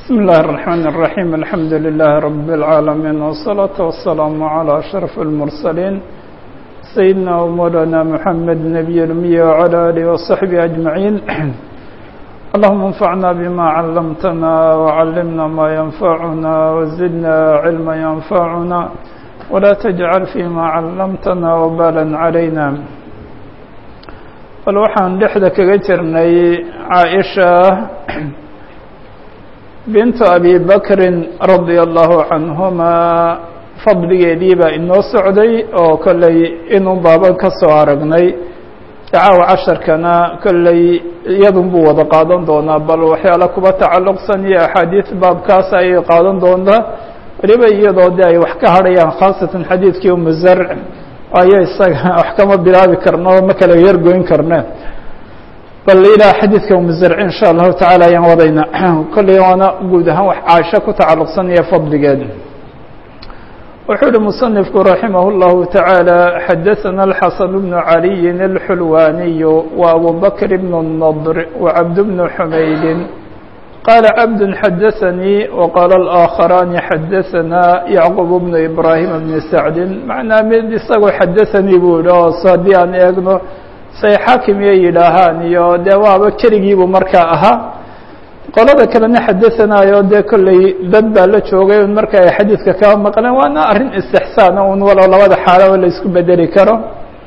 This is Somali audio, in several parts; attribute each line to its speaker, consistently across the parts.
Speaker 1: بسم الله الرحمن الرحيم الحمد لله رب العالمين والصلاة والسلام على أشرف المرسلين سيدنا ومولانا محمد نبي الأمية وعلى آله وصحبه أجمعين اللهم انفعنا بما علمتنا وعلمنا ما ينفعنا وزدنا علما ينفعنا ولا تجعل فيما علمتنا وبالا علينا bal waxaan dhexda kaga jirnay caaisha bintu abi bakrin radia allahu canhumaa fadligeedii baa inoo socday oo kolley inuu baaban ka soo aragnay dacaawa casharkana kolley iyadun buu wada qaadan doonaa bal waxyaala kuba tacalluqsan iyo axaadiis baabkaas ayay qaadan doontaa weliba iyadoo de ay wax ka hadhayaan khaasatan xadiidkii umu zarc ayo isaga wax kama bilaabi karno ma kala yargoyn karne bal ilaa xadiidka umuzarci insha allahu tacaala ayaan wadayna kolley waana guud ahaan wax caasho ku tacalluqsanaya fadligeed wuxuu uhi musanifku raximah اllahu taعaalى xadaثana الxasan bnu عaliyin الxulwaniyu wa abu bakr bn الnadr wacabd bn xumaydin qala cabd xadaثanii waqaala الآakharani xadaثana yacqub bnu ibrahim bni sacdi macnaa mid isagoo xadaثanii buu yihi oo so haddii aan eegno say xaakim iyo yidhaahaan iyo dee waaba keligiibuu markaa ahaa qolada kalena xadaثanaayo dee kolley dad baa la joogay un marka ay xadiidka kaba maqleen waana arrin istixsaana un walow labada xaalo la isku bedeli karo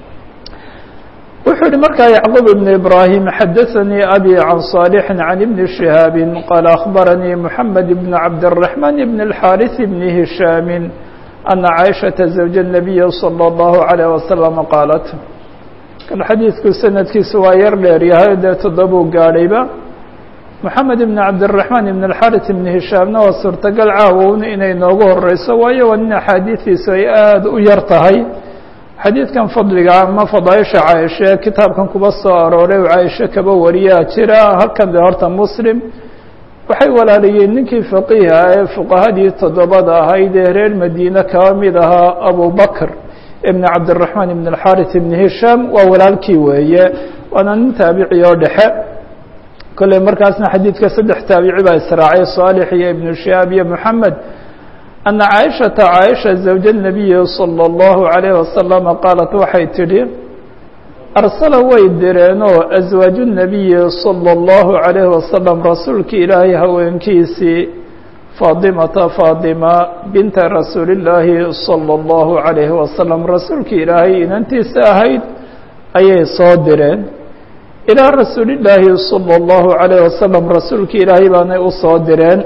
Speaker 1: wuxuu yihi markaa yacqub ibn ibrahim xadaثanii abi can صaalixi can ibni shihaabi qaala akhbaranii moxamed ibn cabdالraحman ibn اlxaariث ibn hishaami ana caaishaةa zawja الnabiyi salى اllahu عalيه wasalam qaalat kan xadiidku sanadkiisu waa yar dheer yahay dee toddobuu gaadhayba moxamed ibn cabdالraحman ibn اlxaariث ibn hishaamna waa suurtagal caawowna inay noogu horeyso waayo waa nin axaadiistiisu ay aada u yar tahay xadiidkan fadliga ama fadaaisha caaisha kitaabkan kuba soo arooray oo caaisho kaba wariyaa jira halkan de horta muslim waxay walaalayeen ninkii faqiiha ee fuqahadii toddobada ahayd ee reer madiine kaba mid ahaa abu bakr ibn cabdالraحman ibn اlxaariث ibn hishaam waa walaalkii weeye waana nin taabici oo dhexe kolley markaasna xadiidka saddex taabici baa israacay صaalix iyo ibnu shihaab iyo moxamed ana caaishata caaisha zawja الnabiyi salى اllahu عalayh wasalama qaalat waxay tidhi arsala way direenoo aswaaju الnabiyi salى اllahu عalayh wasalam rasuulkii ilaahay haweenkiisii faadimata faadima binta rasuuli اllaahi salى اllahu عalayhi wasalam rasuulkii ilaahay inantiisa ahayd ayay soo direen ilaa rasuuli llaahi salى اllahu عalayh wasalam rasuulkii ilaahay baanay u soo direen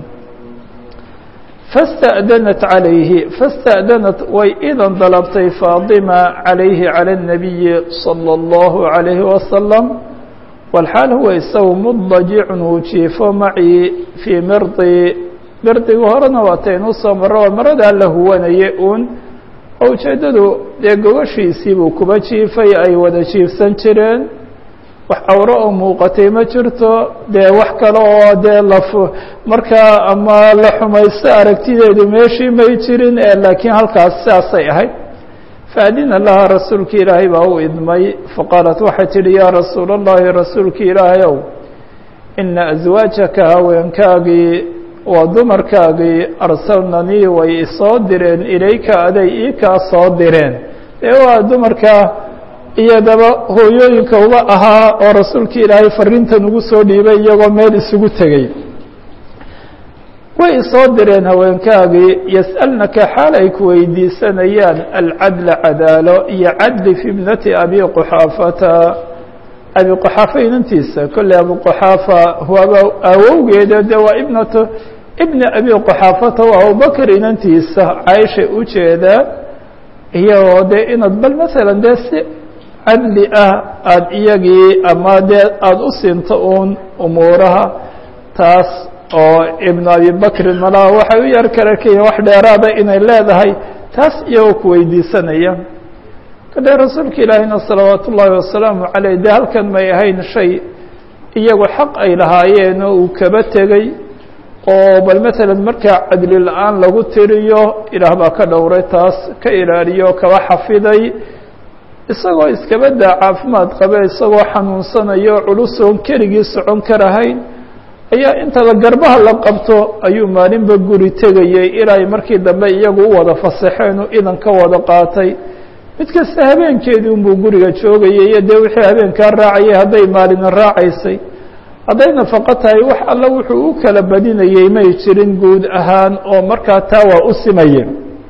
Speaker 1: fاstأdanat عalayhi fاstأdanat way idan dalabtay faadima عalayhi calى الnabiyi salى اllahu عalayhi wasalam walxaal huwa isagu mudajicun uu jiifo macii fii mirdi mirdigu horena waataynu soo maro waa maradaa la huwanaye uun oo ujeeddadu dee gogoshiisii buu kuba jiifay ay wada jiifsan jireen wax awro oo muuqatay ma jirto dee wax kale oo dee laf markaa ama la xumaysto aragtideedu meeshii may jirin laakiin halkaas sidaasay ahayd faadina laha rasuulki ilaahay baa u idmay faqaalat waxay tidhi yaa rasuul اllahi rasuulki ilaahay ow ina aswaajaka haweenkaagii waa dumarkaagii arsalnanii way isoo direen ilayka aday ii kaa soo direen dee waa dumarka iyadaba hooyooyinka uba ahaa oo rasuulkii ilaahay fariintan ugu soo dhiibay iyagoo meel isugu tegey way isoo direen haweenkaagii yas'alnaka xaal ay ku weydiisanayaan alcadla cadaalo iyo cadli fi ibnati abi quxaafata abi quxaafa inantiisa kolley abu quxaafa waaba awowgeeda de waa ibnatu ibna abi quxaafata waa abubakr inantiisa caaisha ujeedaa iyagoo dee inaad bal masalan dee si cadli ah aada iyagii ama dee aada u siinto uun umuuraha taas oo ibnu abi bakrin malaha waxay u yar karakaya wax dheeraada inay leedahay taas iyagoo ku weydiisanaya kale rasuulka ilaahina salawaat ullaahi wasalaamu caleyh dee halkan may ahayn shay iyagu xaq ay lahaayeen oo uu kaba tegey oo bal masalan markaa cadli la-aan lagu tiriyo ilaah baa ka dhowray taas ka ilaaliyo kaba xafiday isagoo iskaba daa caafimaad qabe isagoo xanuunsanayo culusoon keligii socon karahayn ayaa inta la garbaha la qabto ayuu maalinba guri tegayey ilaa markii dambe iyagu u wada fasaxeen u idan ka wada qaatay mid kasta habeenkeedii unbuu guriga joogayay iyo dee wixii habeenkaa raacayay hadday maalina raacaysay hadday nafaqo tahay wax alla wuxuu u kala badinayey may jirin guud ahaan oo markaa taa waa u simaye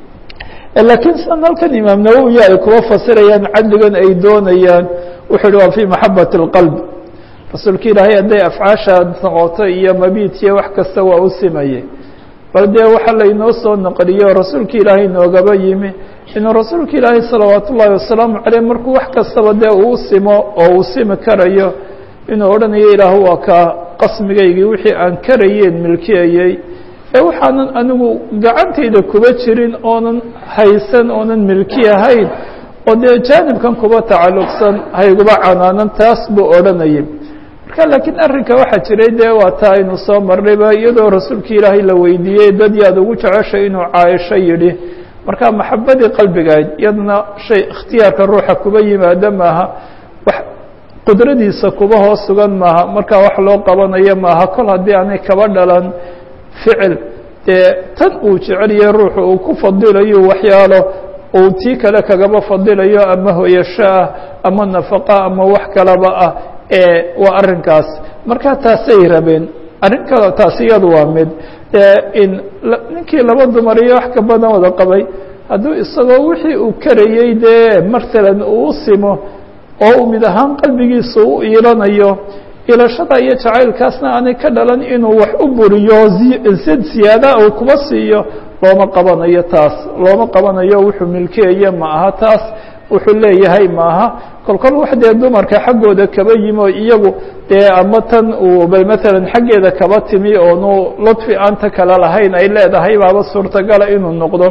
Speaker 1: laakiin san halkan imaam nawowi ay kuwa fasirayaan cadligan ay doonayaan wuxuu hi waa fii maxabati اlqalb rasuulka ilaahay hadday afcaashaad noqoto iyo mabiidkiyo wax kasta waa u simayey bal dee waxa laynoo soo naqliyo rasuulka ilaahay noogaba yimi inuu rasuulka ilaahay salawaat ullaahi wasalaamu caleyh markuu wax kastaba dee uu simo oo uu simi karayo inuu odhanayo ilaahu waa kaa qasmigaygii wixii aan karayeen milkiyayey ee waxaanan anigu gacantayda kuba jirin oonan haysan oonan milki ahayn oo dee jaanibkan kuba tacalluqsan hayguba canaanan taas buu odhanayay marka laakiin arrinka waxaa jiray dee waa taa aynu soo marnayba iyadoo rasuulka ilaahay la weydiiyey dad yaad ugu jeceshay inuu caaisho yidhi marka maxabadii qalbigayd iyadna shay ikhtiyaarka ruuxa kuba yimaado maaha wax qudradiisa kuba hoos sugan maaha marka wax loo qabanayo maaha kol haddii aanay kaba dhalan ficil dee tan uu jecelyahay ruuxu uu ku fadilayo waxyaalo uu tii kale kagaba fadilayo ama hoyasho ah ama nafaqa ama wax kalaba ah ee waa arrinkaas marka taasay rabeen arrin kale taas iyadu waa mid in ninkii laba dumar iyo wax ka badan wada qabay hadduu isagoo wixii uu karayey dee masalan uu u simo oo uu mid ahaan qalbigiisa u iilanayo ilashada iyo jacaylkaasna aanay ka dhalan inuu wax u buriyo sad siyaada uu kuba siiyo looma qabanayo taas looma qabanayo wuxuu milkeeye ma aha taas wuxuu leeyahay maaha kolkol wax dee dumarka xaggooda kaba yimi oo iyagu dee ama tan uu bal maalan xaggeeda kaba timi oonu ludfi aanta kale lahayn ay leedahay baaba suurtagala inuu noqdo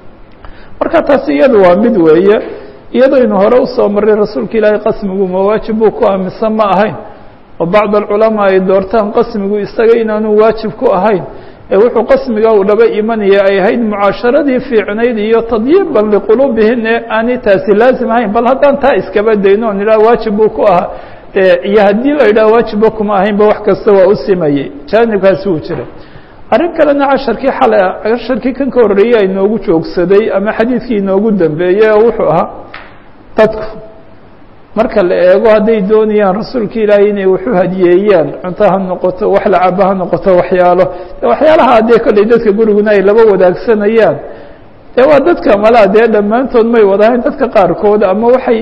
Speaker 1: marka taas iyadu waa mid weeye iyadaynu hore usoo marray rasuulka ilaahay qasmigu mawaajib buu ku aaminsan ma ahayn oo bacd alculamaa ay doortaan qasmigu isaga inaanu waajib ku ahayn ee wuxuu qasmiga uu dhaba imanaya ay ahayd mucaasharadii fiicnayd iyo tadyiiban liquluubihim ee aanay taasi laazim ahayn bal haddaan taa iskaba dayno on idhaha waajib buu ku ahaa iyo haddii la idhaha waajibba kuma ahaynba wax kasta waa u simayey jaanibkaasi wuu jira arrin kalena casharkii xalay casharkii kan ka horreeyey ay noogu joogsaday ama xadiidkii inoogu dambeeyey oo wuxuu ahaa dadku marka la eego hadday doonayaan rasuulka ilaahay inay waxu hadiyeeyaan cunto ha noqoto wax lacaba ha noqoto waxyaalo waxyaalaha dee kolley dadka guriguna ay laba wadaagsanayaan dee waa dadka malaa dee dhammaantood may wadahayn dadka qaarkood ama waxay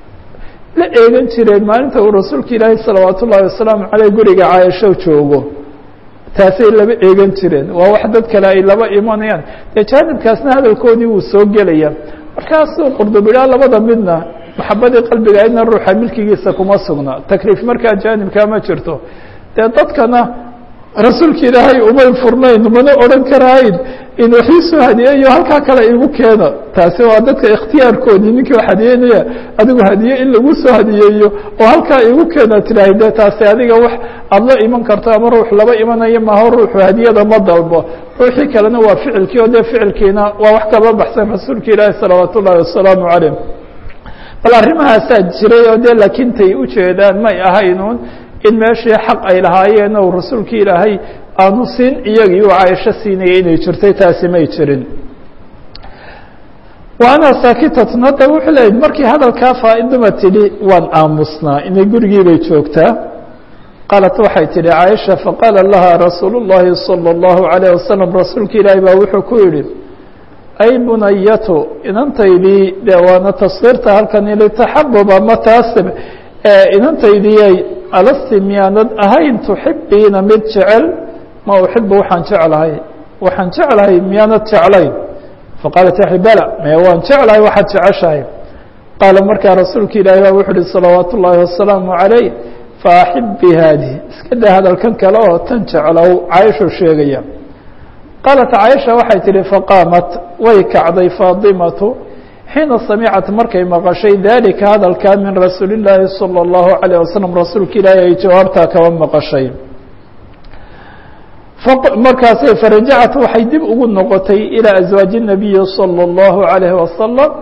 Speaker 1: la eegan jireen maalinta uu rasuulka ilaahay salawaat ullaahi wasalaamu caleyh guriga caaisho joogo taasay laba eegan jireen waa wax dad kale ay laba imanayaan dee jaanibkaasna hadalkoodii wuu soo gelaya markaasuu qurdubidhaa labada midna maxabadii qalbiga idna ruuxa milkigiisa kuma sugna takliif markaa jaanibkaa ma jirto dee dadkana rasuulka ilaahay umay furnayn mana odhan karahayn in waxiisoo hadiyeeyo halkaa kale igu keena taasi waa dadka ikhtiyaarkoodii ninkii wax hadiyeynaya adigu hadiye in lagu soo hadiyeeyo oo halkaa igu keena tirahay de taasi adiga wax aada la iman karto ama ruux laba imanayo maaho ruuxu hadiyada ma dalbo ruuxii kalena waa ficilkii oo dee ficilkiina waa wax kaba baxsan rasuulka ilaahi salawaat ullahi wasalaamu calayh bal arrimahaasaa jiray oo dee laakiin tay ujeedaan may ahaynuun in meeshii xaq ay lahaayeen ou rasuulka ilaahay aanu siin iyagii uu caaisho siinaya inay jirtay taasi may jirin wa ana saakitatun hadda wuxuu leeyahy markii hadalkaa faaiduma tidhi waan aamusnaa inay gurigii bay joogtaa qaalat waxay tidhi caaisha faqaala laha rasuulu llahi salى اllahu عalayه wasalam rasuulka ilaahi baa wuxuu ku yidhi ay bunayatu inantaydii de waana taskiirta halkan litaxabub ama taasib inantaydiyay alasti miyaanad ahayn tuxibiina mid jecel ma uxibu waxaan jeclahay waxaan jeclahay miyaanad jeclayn faqaalat yaxi bala me waan jeclahay waxaad jeceshahay qaala markaa rasuulka ilaahi baa wuxu uhi salawaat ullaahi wasalaamu calayh faaxibi haadihi iska daa hadalkan kale oo tan jeclow caaisho sheegaya qaalat caaisha waxay tihi faqaamat way kacday faadimatu xiina samicat markay maqashay dalika hadalkaa min rasuuli llaahi salى اllahu عalيه wasalam rasuulka ilaahi ay jawaabtaa kaba maqashay markaasay farajacat waxay dib ugu noqotay ilىa aswaaji الnabiyi salى اllahu عalayh wasalam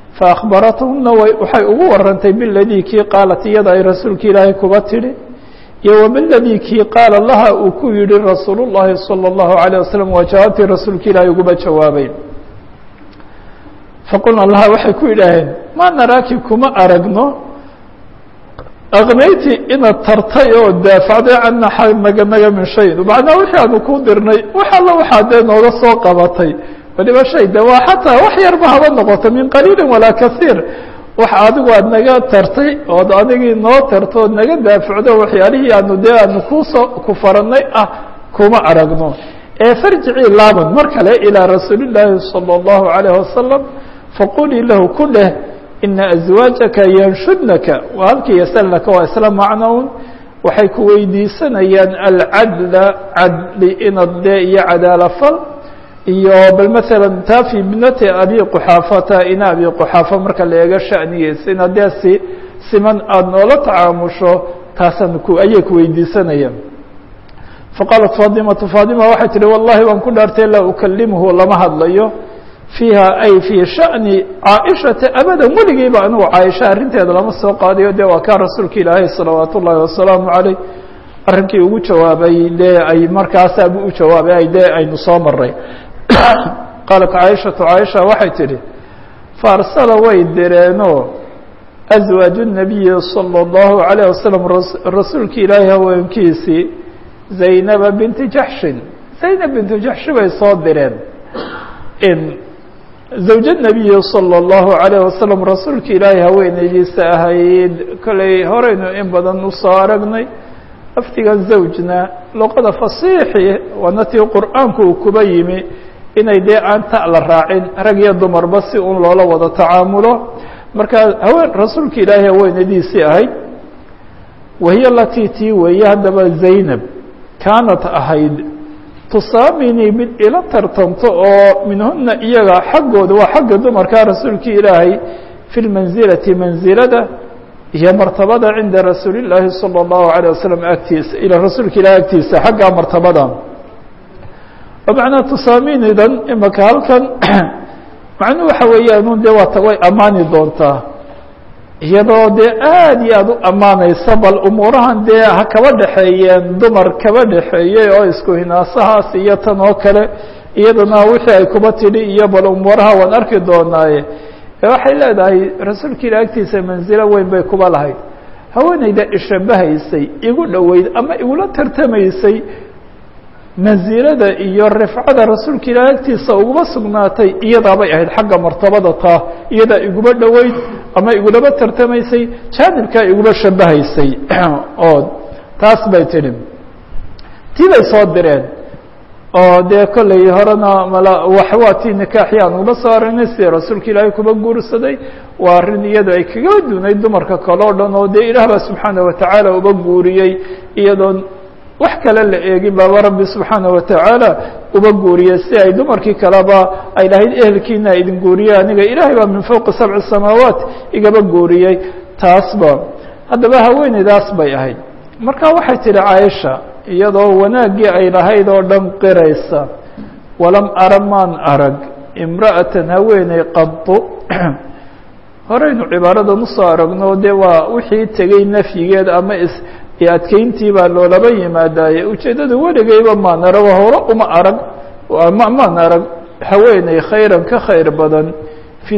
Speaker 1: faakbarathuna waxay ugu warantay biladii kii qaalat iyada ay rasuulka ilaahay kuba tidhi iyo wamaladii kii qaala laha uu ku yihi rasuul الlahi salى الlahu عalيه wasalam waa jawaabtii rasuulka ilaahay uguba jawaabay faqulna laha waxay ku yidhaaheen ma naraaki kuma aragno aknayti inaad tartay oo daafacday cana naga naga min shay macnaa wixii aanu ku dirnay wax alla waxaa dee nooga soo qabatay waliba shay de waa xataa wax yarba haba noqoto min qaliili walaa kaiir wax adigu aad naga tartay ood adigii noo tarto ood naga daafacdo waxyaalihii aanu dee aanu kusoo ku faranay ah kuma aragno ee farjicii laaban mar kale ilىa rasuuli الlaahi salى الlahu عalيه wasalam faqulii lahu ku dheh ina aswaajaka yanshudnaka waa halkii yasalnaka waa isla macnown waxay ku weydiisanayaan alcadla cadli inad dee iyo cadaalafal iyo bal maala taa fi ibnati abi quxaafata ina abi quxaafa marka la eego shanigiisa inaad dee si siman aada noola tacaamusho taasaan ku ayay ku weydiisanayaan faqaalat faadimatu faadima waxay tihi wallahi waan ku dhaartay laa ukalimuhu lama hadlayo fiiha ay fii shani caaishata abadan weligiiba anigu caaisha arrinteeda lama soo qaadayo dee waa kaa rasuulka ilaahay salawaat ullaahi wasalaamu caleyh arrinkii ugu jawaabay dee ay markaasabu u jawaabay ay dee aynu soo maray qaalat caaishatu caaisha waxay tidhi faarsala way direenoo aswaaju nabiyi salى اllahu عalayه wasalam rasuulka ilaahay haweenkiisii zaynaba binti jaxshin zaynab bintu jaxshi bay soo direen zawja nabiyi salى اllahu عalayه wasalam rasuulka ilaahay haweeneydiisa ahayd kolley horeynu in badan usoo aragnay lafdiga zawjna luqada fasiixi waana tii qur'aanku uu kuba yimi inay dee aan ta la raacin rag iyo dumarba si un loola wada tacaamulo marka haween rasuulka ilaahay haweenadiisii ahayd wahiya latii tii weeye haddaba zaynab kaanat ahayd tusaaminii mid ila tartanto oo minhuna iyaga xaggooda waa xagga dumarka rasuulka ilaahay fi lmanzilati manzilada iyo martabada cinda rasuuli llaahi salى اllahu عalيه wasalam agtiisa ila rasuulka ilahi agtiisa xagga martabada macnaa tusaaminidan imaka halkan macnuu waxa weeyaan un dee waata way ammaani doontaa iyadoo dee aad iyo aad u ammaanaysa bal umuurahan dee ha kaba dhexeeyeen dumar kaba dhexeeyey oo isku hinaasahaas iyo tan oo kale iyadana wixii ay kuba tidhi iyo bal umuuraha waan arki doonaaye waxay leedahay rasuulka ilah agtiisa manzilo weyn bay kuba lahayd haweeneyda ishabahaysay igu dhoweyd ama igula tartamaysay mansilada iyo rifcada rasuulka ilah agtiisa uguma sugnaatay iyadaabay ahayd xagga martabada taa iyadaa iguma dhoweyd ama igulaba tartamaysay jaanibkaa igula shabahaysay oo taas bay tidhi tii bay soo direen oo dee kolley horena mala waa tii nikaaxi aan uba soo aragnay sidii rasuulka ilaahay kuba guursaday waa arrin iyado ay kaga dunayd dumarka kale o dhan oo dee ilaah baa subxaana watacaala uba guuriyey iyadoon wax kale la eegin baaba rabbi subxaana watacaala uba guuriyey si ay dumarkii kaleba ay lahayd ehelkiina idin guuriyey aniga ilaahay baa min fowqi sabci samaawaat igaba guuriyey taasba haddaba haweeneydaas bay ahayd marka waxay tidhi caaisha iyadoo wanaaggii ay lahayd oo dhan qiraysa walam ara maan arag imra'atan haweeney qadu horeynu cibaaradan usoo aragno dee waa wixii tegey nafyigeed ama is adkeyntii baa loolaba yimaadaaye ujeeddada weligayba maan arag hore uma arag maan arag haweeney khayran ka khayr badan fi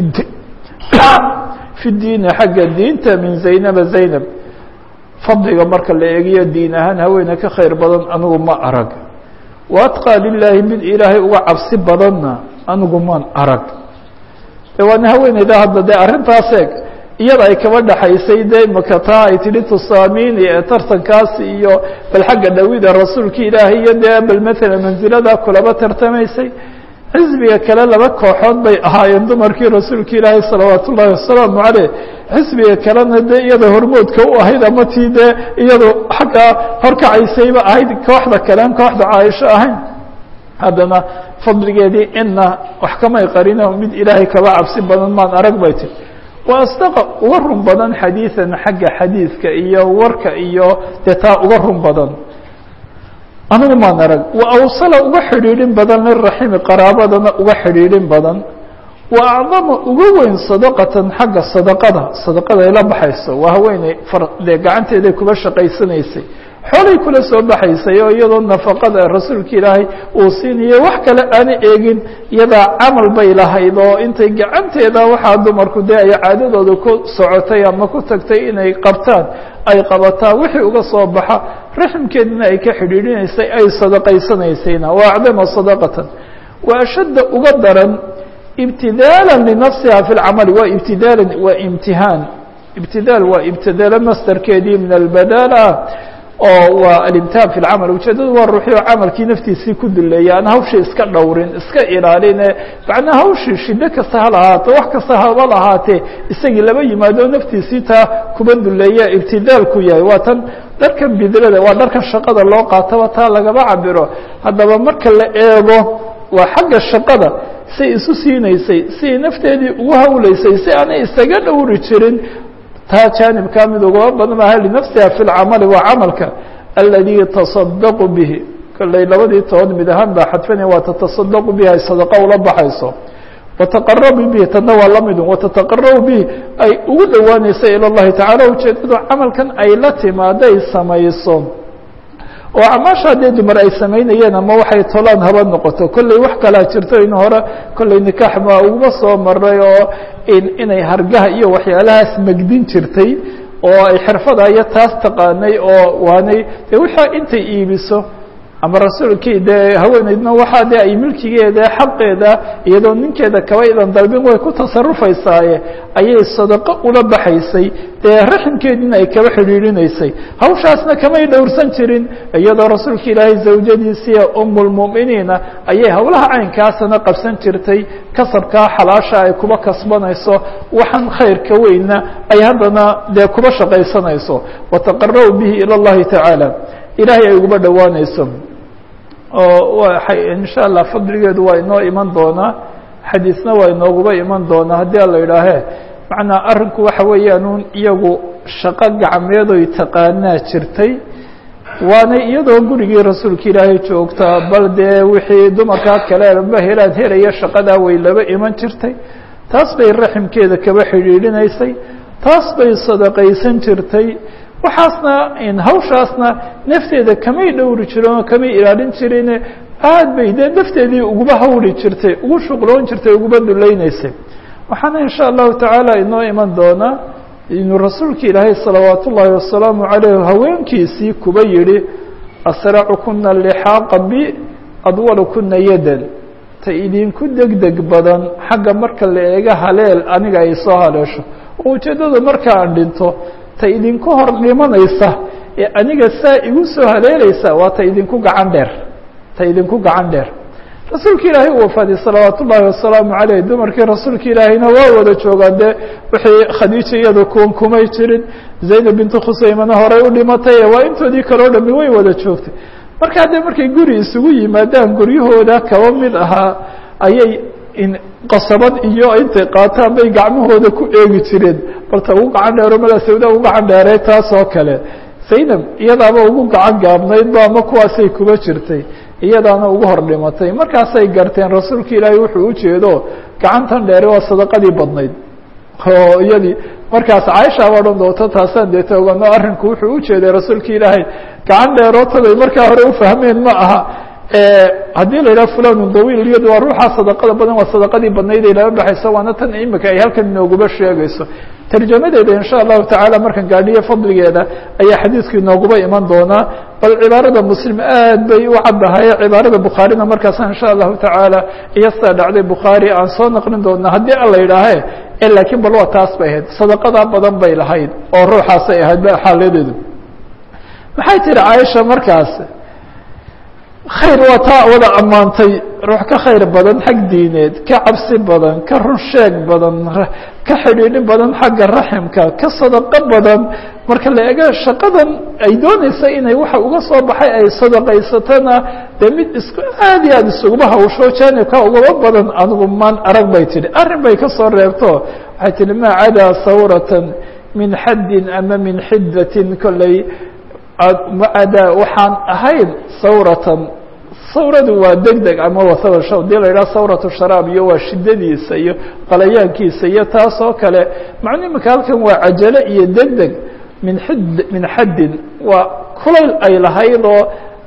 Speaker 1: fi diini xagga diinta min zaynaba zaynab fadliga marka la eegiyo diin ahaan haweene ka khayr badan anigu ma arag wa atqaa lilaahi mid ilaahay uga cabsi badanna anigu maan arag de waana haweeneyda hadda dee arrintaas eeg iyada ay kaba dhaxaysay dee imaka taa ay tidhi tusaamini ee tartankaasi iyo bal xagga dhawida rasuulka ilaahay iyo dee bal matala mansilada kulaba tartamaysay xisbiga kale laba kooxood bay ahaayeen dumarkii rasuulka ilaahay salawaat ullaahi wasalaamu caleyh xisbiga kalena dee iyada hormoodka u ahayd ama tii dee iyado xaggaa horkacaysayba ahayd kooxda kalean kooxda caaisho ahayn haddana fadligeedii ina wax kamay qarino mid ilaahay kaba cabsi badan maan arag bay tiri wa asdaqa uga run badan xadiidan xagga xadiidka iyo warka iyo dee taa uga run badan anigu maan arag wa awsala uga xidhiidhin badan liraximi qaraabadana uga xidhiidhin badan wa acdama uga weyn sadaqatan xagga sadaqada sadaqada ay la baxayso waa haweeney far dee gacanteeday kuba shaqaysanaysay xoolay kula soo baxaysay oo iyadoo nafaqada rasuulka ilaahay uu siinayo wax kale aana eegin iyadaa camal bay lahayd oo intay gacanteeda waxaa dumarku dee ay caadadooda ku socotay ama ku tagtay inay qabtaan ay qabataa wixii uga soo baxa raximkeedina ay ka xidhiidhinaysay ay sadaqaysanaysayna wa acdama sadaqatan wa ashadda uga daran ibtidaala linafsiha fi lcamali waa ibtidaala waa imtihaan ibtidaal waa ibtidaalo mastarkeedii min albadaala oo waa alimtihaan fi lcamal ujeedadu waa ruuxi oo camalkii naftiisii ku duleeya aan hawshii iska dhowrin iska ilaaline macnaa hawshii shiddo kasta ha lahaato wax kasta haba lahaatee isagii laba yimaado naftiisii taa kuba duleeya ibtidaalku yahay waa tan dharkan bidlada waa dharkan shaqada loo qaataba taa lagaba cabiro haddaba marka la eego waa xagga shaqada say isu siinaysay siay nafteedii ugu hawlaysay si aanay isaga dhowri jirin taa jaanibkaa mid ugaba badan maaha linafsiha fi lcamali waa camalka aladii tasadaqu bihi kollay labadii tood mid ahaan baa xadfana waa tatasadaqu bihi ay sadaqa ula baxayso wataqarabu bihi tadna waa la midun watataqarabu bihi ay ugu dhowaanaysa ila llahi tacala ujeedadu camalkan ay la timaaday samayso oo acmaasha haddee dumar ay samaynayeen ama waxay tolaan haba noqoto kollay wax kalaa jirto in hore kollay nikaax baa uguma soo maray oo inay hargaha iyo waxyaalahaas megdin jirtay oo ay xirfada iyo taas taqaanay oo waanay de wixii intay iibiso ama rasuulkii dee haweeneydna waxaa de ay milkigeeda xaqeeda iyadoo ninkeeda kaba idan dalbin way ku tasarufaysaaye ayay sadaqo ula baxaysay dee raximkeediina ay kaba xidhiidhinaysay hawshaasna kamay dhowrsan jirin iyadoo rasuulka ilaahay zawjadiisiiya umulmu'miniina ayay howlaha caynkaasana qabsan jirtay kasabkaa xalaasha ay kuba kasbanayso waxaan khayrka weyna ay haddana dee kuba shaqaysanayso wataqarabu bihi ila اllahi tacaala ilahay ay uguba dhowaanayso oo insha allah fadligeedu waa inoo iman doonaa xadiisna waa inooguba iman doonaa haddii ala idhaahe macnaa arrinku waxa weeyaan iyagu shaqo gacmeedoy taqaanaa jirtay waanay iyadoo gurigii rasuulka ilaahay joogtaa bal dee wixii dumarkaa kale ba helaad helaya shaqadaa way laba iman jirtay taas bay raximkeeda kaba xidhiidhinaysay taas bay sadaqaysan jirtay waxaasna hawshaasna nafteeda kamay dhowri jirin oo kamay ilaalin jirin aad bay dee nafteedii uguba hawri jirtay ugu shuqloon jirtay uguba dulaynaysay waxaana insha allahu tacaala inoo iman doonaa inuu rasuulka ilaahay salawaat ullaahi wasalaamu caleyh haweenkiisii kuba yihi asracukuna lixaaqa bi adwalukuna yadan ta idinku degdeg badan xagga marka la eega haleel aniga ay soo haleesho oo ujeeddada marka aan dhinto ta idinku hor dhimanaysa ee aniga saa igu soo haleelaysa waa ta idinku gacan dheer ta idinku gacan dheer rasuulka ilaahay u wafaaday salawaat ullaahi wasalaamu caleyh dumarkii rasuulka ilaahayna waa wada joogaan dee wixii khadiija iyada kuwan kumay jirin zaynab bintu khuseymana horey u dhimatay waa intoodii kaleo dhami way wada joogtay markaa dee markay guri isugu yimaadaan guryahooda kaba mid ahaa ayay qasabad iyo intay qaataan bay gacmahooda ku eegi jireen balta ugu gacan dheero mala sawda ugu gacan dheeray taas oo kale zaynab iyadaaba ugu gacan gaabnaydba ama kuwaasay kuba jirtay iyadaana ugu hor dhimatay markaasay garteen rasuulka ilaahay wuxuu ujeedo gacantan dheere waa sadaqadii badnayd oo iyadii markaas caaishaaba odhan doonto taasaan dee toogano arrinku wuxuu ujeeday rasuulka ilaahay gacan dheerootobay markaa hore ufahmeen ma aha haddii la yidhaha fulanun dawiil iyadu waa ruuxaa sadaqada badan waa sadaqadii badnayd ay laba baxayso waana tan imika ay halkan inooguba sheegayso tarjamadeeda insha allahu tacaala markan gaadhiyo fadligeeda ayaa xadiidku inooguba iman doonaa bal cibaarada muslim aad bay u caddahay cibaarada bukhaarina markaasa insha allahu tacaala iyo sidaa dhacday bukhaari aan soo naqlin doonaa haddii ala yidhaahe laakiin bal waa taas bay ahayd sadaqadaa badan bay lahayd oo ruuxaasay ahayd xaaladeedu maxay tihi caaisha markaas khayr waa taa wada ammaantay ruux ka khayr badan xag diineed ka cabsi badan ka run sheeg badan ka xidhiidhi badan xagga raximka ka sadaqo badan marka la ego shaqadan ay doonaysa inay waxa uga soo baxay ay sadaqaysatona dee mid isku aad iyo aad isuguma hawsho jaanibka ugaba badan anigu maan arag bay tidhi arrin bay ka soo reebto waxay tihi maa cadaa sawratan min xaddin ama min xiddatin kolley macadaa waxaan ahayn sawratan sawradu waa deg deg ama wasaba hadii la yidhaha sawratu sharaab iyo waa shiddadiisa iyo qalayaankiisa iyo taas oo kale macnu imika halkan waa cajalo iyo deg deg min xid min xaddin waa kulayl ay lahayd oo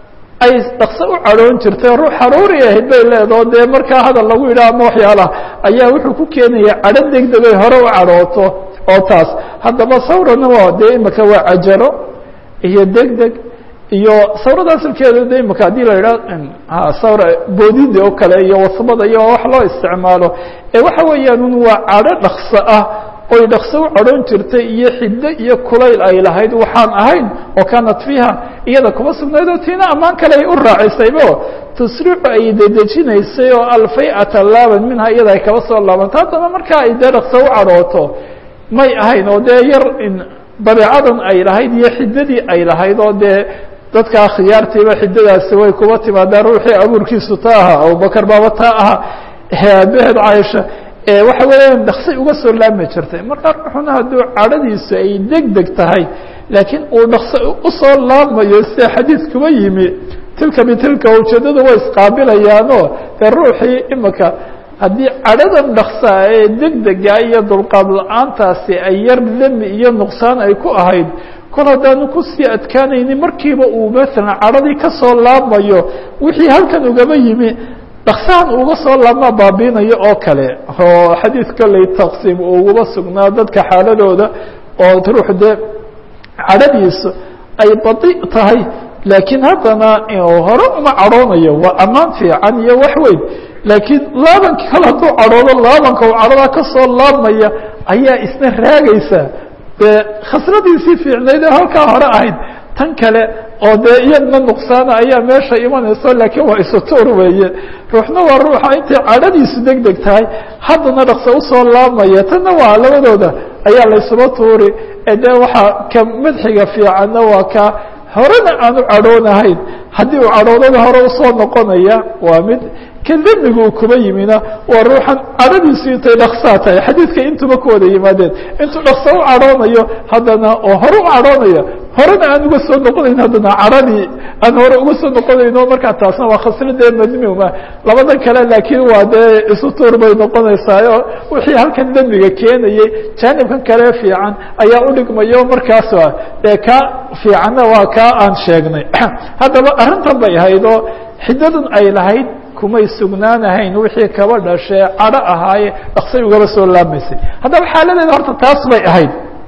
Speaker 1: ay dhaqso u cadhoon jirtay ruux haruuri ahayd bay leedao dee markaa hadal lagu yidhaha ama waxyaalaha ayaa wuxuu ku keenaya cadho degdegay hore u cadhooto oo taas haddaba sawrana waa dee imika waa cajalo iyo degdeg iyo sawrada asalkeedu de imika haddii la yidhaha sawra boodida oo kale iyo wasbada iyo wax loo isticmaalo ee waxa weeyaan un waa cadho dhaqso ah oy dhaqso u cadhoon jirtay iyo xiddo iyo kulayl ay lahayd waxaan ahayn oo kaanat fiiha iyada kuma sugnayd oo tiina ammaan kale ay u raacisaybo tusricu ay dedejinaysay oo alfayata laaban minha iyada ay kaba soo laabanta haddaba markaa ay dee dhaqso u cadhooto may ahayn oo dee yar dabeecadan ay lahayd iyo xiddadii ay lahayd oo dee dadkaa khiyaartiiba xiddadaasi way kuba timaadaa ruuxii abuurkiisu ta aha abubakar baaba taa aha aabaheed caaisha waxa weeyaan dhaksay uga soo laabmi jirtay marka ruuxuna hadduu cadhadiisu ay deg deg tahay laakiin uu dhakso usoo laabmayo sida xadiid kuba yimi tilka bitilka ujeeddadu way isqaabilayaanoo dee ruuxii imika haddii cadhadan dhaksaa ee deg dega iyo dulqaad la-aantaasi ay yar demi iyo nuqsaan ay ku ahayd kol haddaanu kusii adkaanaynin markiiba uu maalan cadhadii ka soo laabmayo wixii halkan ugaba yimi dhaksahan uga soo laabmaa baabiinayo oo kale oo xadiid kolley taqsiim uu uguba sugnaa dadka xaaladooda oo ruux dee cadhadiisu ay badi tahay laakiin haddana hore uma cadhoonayo waa ammaan fiican iyo wax weyn laakiin laabanka kale hadduu cadhoodo laabanka uu cadhadaa ka soo laabmaya ayaa isna raagaysa dee khasradiisii fiicnayd ee halkaa hore ahayd tan kale oo dee iyadna nuqsaana ayaa meesha imanayso laakiin waa isutuur weeye ruuxna waa ruuxa intay cadhadiisu deg deg tahay haddana dhaqso usoo laabmaya tanna waa labadooda ayaa laysuba tuuri ee dee waxaa ka madxiga fiicanna waa ka horena aanu cadhoonahayn haddii uu cadhoodada hore usoo noqonaya waa mid ka demigu uu kuba yimina waa ruuxan cadhadiisu intay dhaksaa tahay xadiidka intuba ku wada yimaadeen intuu dhakso u cadhoonayo haddana oo hore u cadhoonaya horena aan uga soo noqonayn haddana cadhadii aan hore uga soo noqonayno markaa taasna waa khasradee madmuuma labada kale laakiin waa dee isu tuur bay noqonaysaayo wixii halkan demiga keenayey jaanibkan kale fiican ayaa udhigmayo markaas dee ka fiicanna waa kaa aan sheegnay haddaba arrintan bay ahayd oo xiddadan ay lahayd kumay sugnaanahayn wixii kaba dhashee cadho ahaaye dhaksay ugaba soo laabmaysay haddaba xaaladeeda horta taas bay ahayd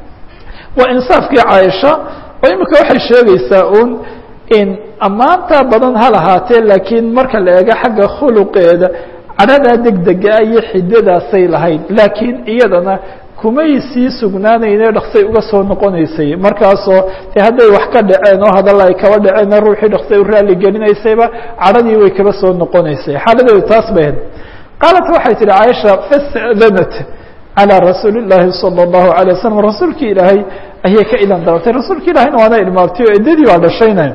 Speaker 1: waa insaafkii caaisha oo imika waxay sheegaysaa un in ammaanta badan ha lahaatee laakiin marka la eego xagga khuluqeeda cadhadaa degdega iyo xidadaasay lahayd laakiin iyadana kumay sii sugnaanayne dhaksay uga soo noqonaysay markaasoo de hadday wax ka dhaceen oo hadalla ay kaba dhaceenna ruuxii dhaksay u raali gelinaysayba cadhadii way kaba soo noqonaysay xaaladeedu taas bay ahayd qaalat waxay tihi caaisha fastadanat calى rasuuli الlahi salى الlahu عalيه waslm rasuulki ilaahay ayay ka idan dabatay rasuulka ilahayna waana ilmaabtay oo eddadii baa dhashayna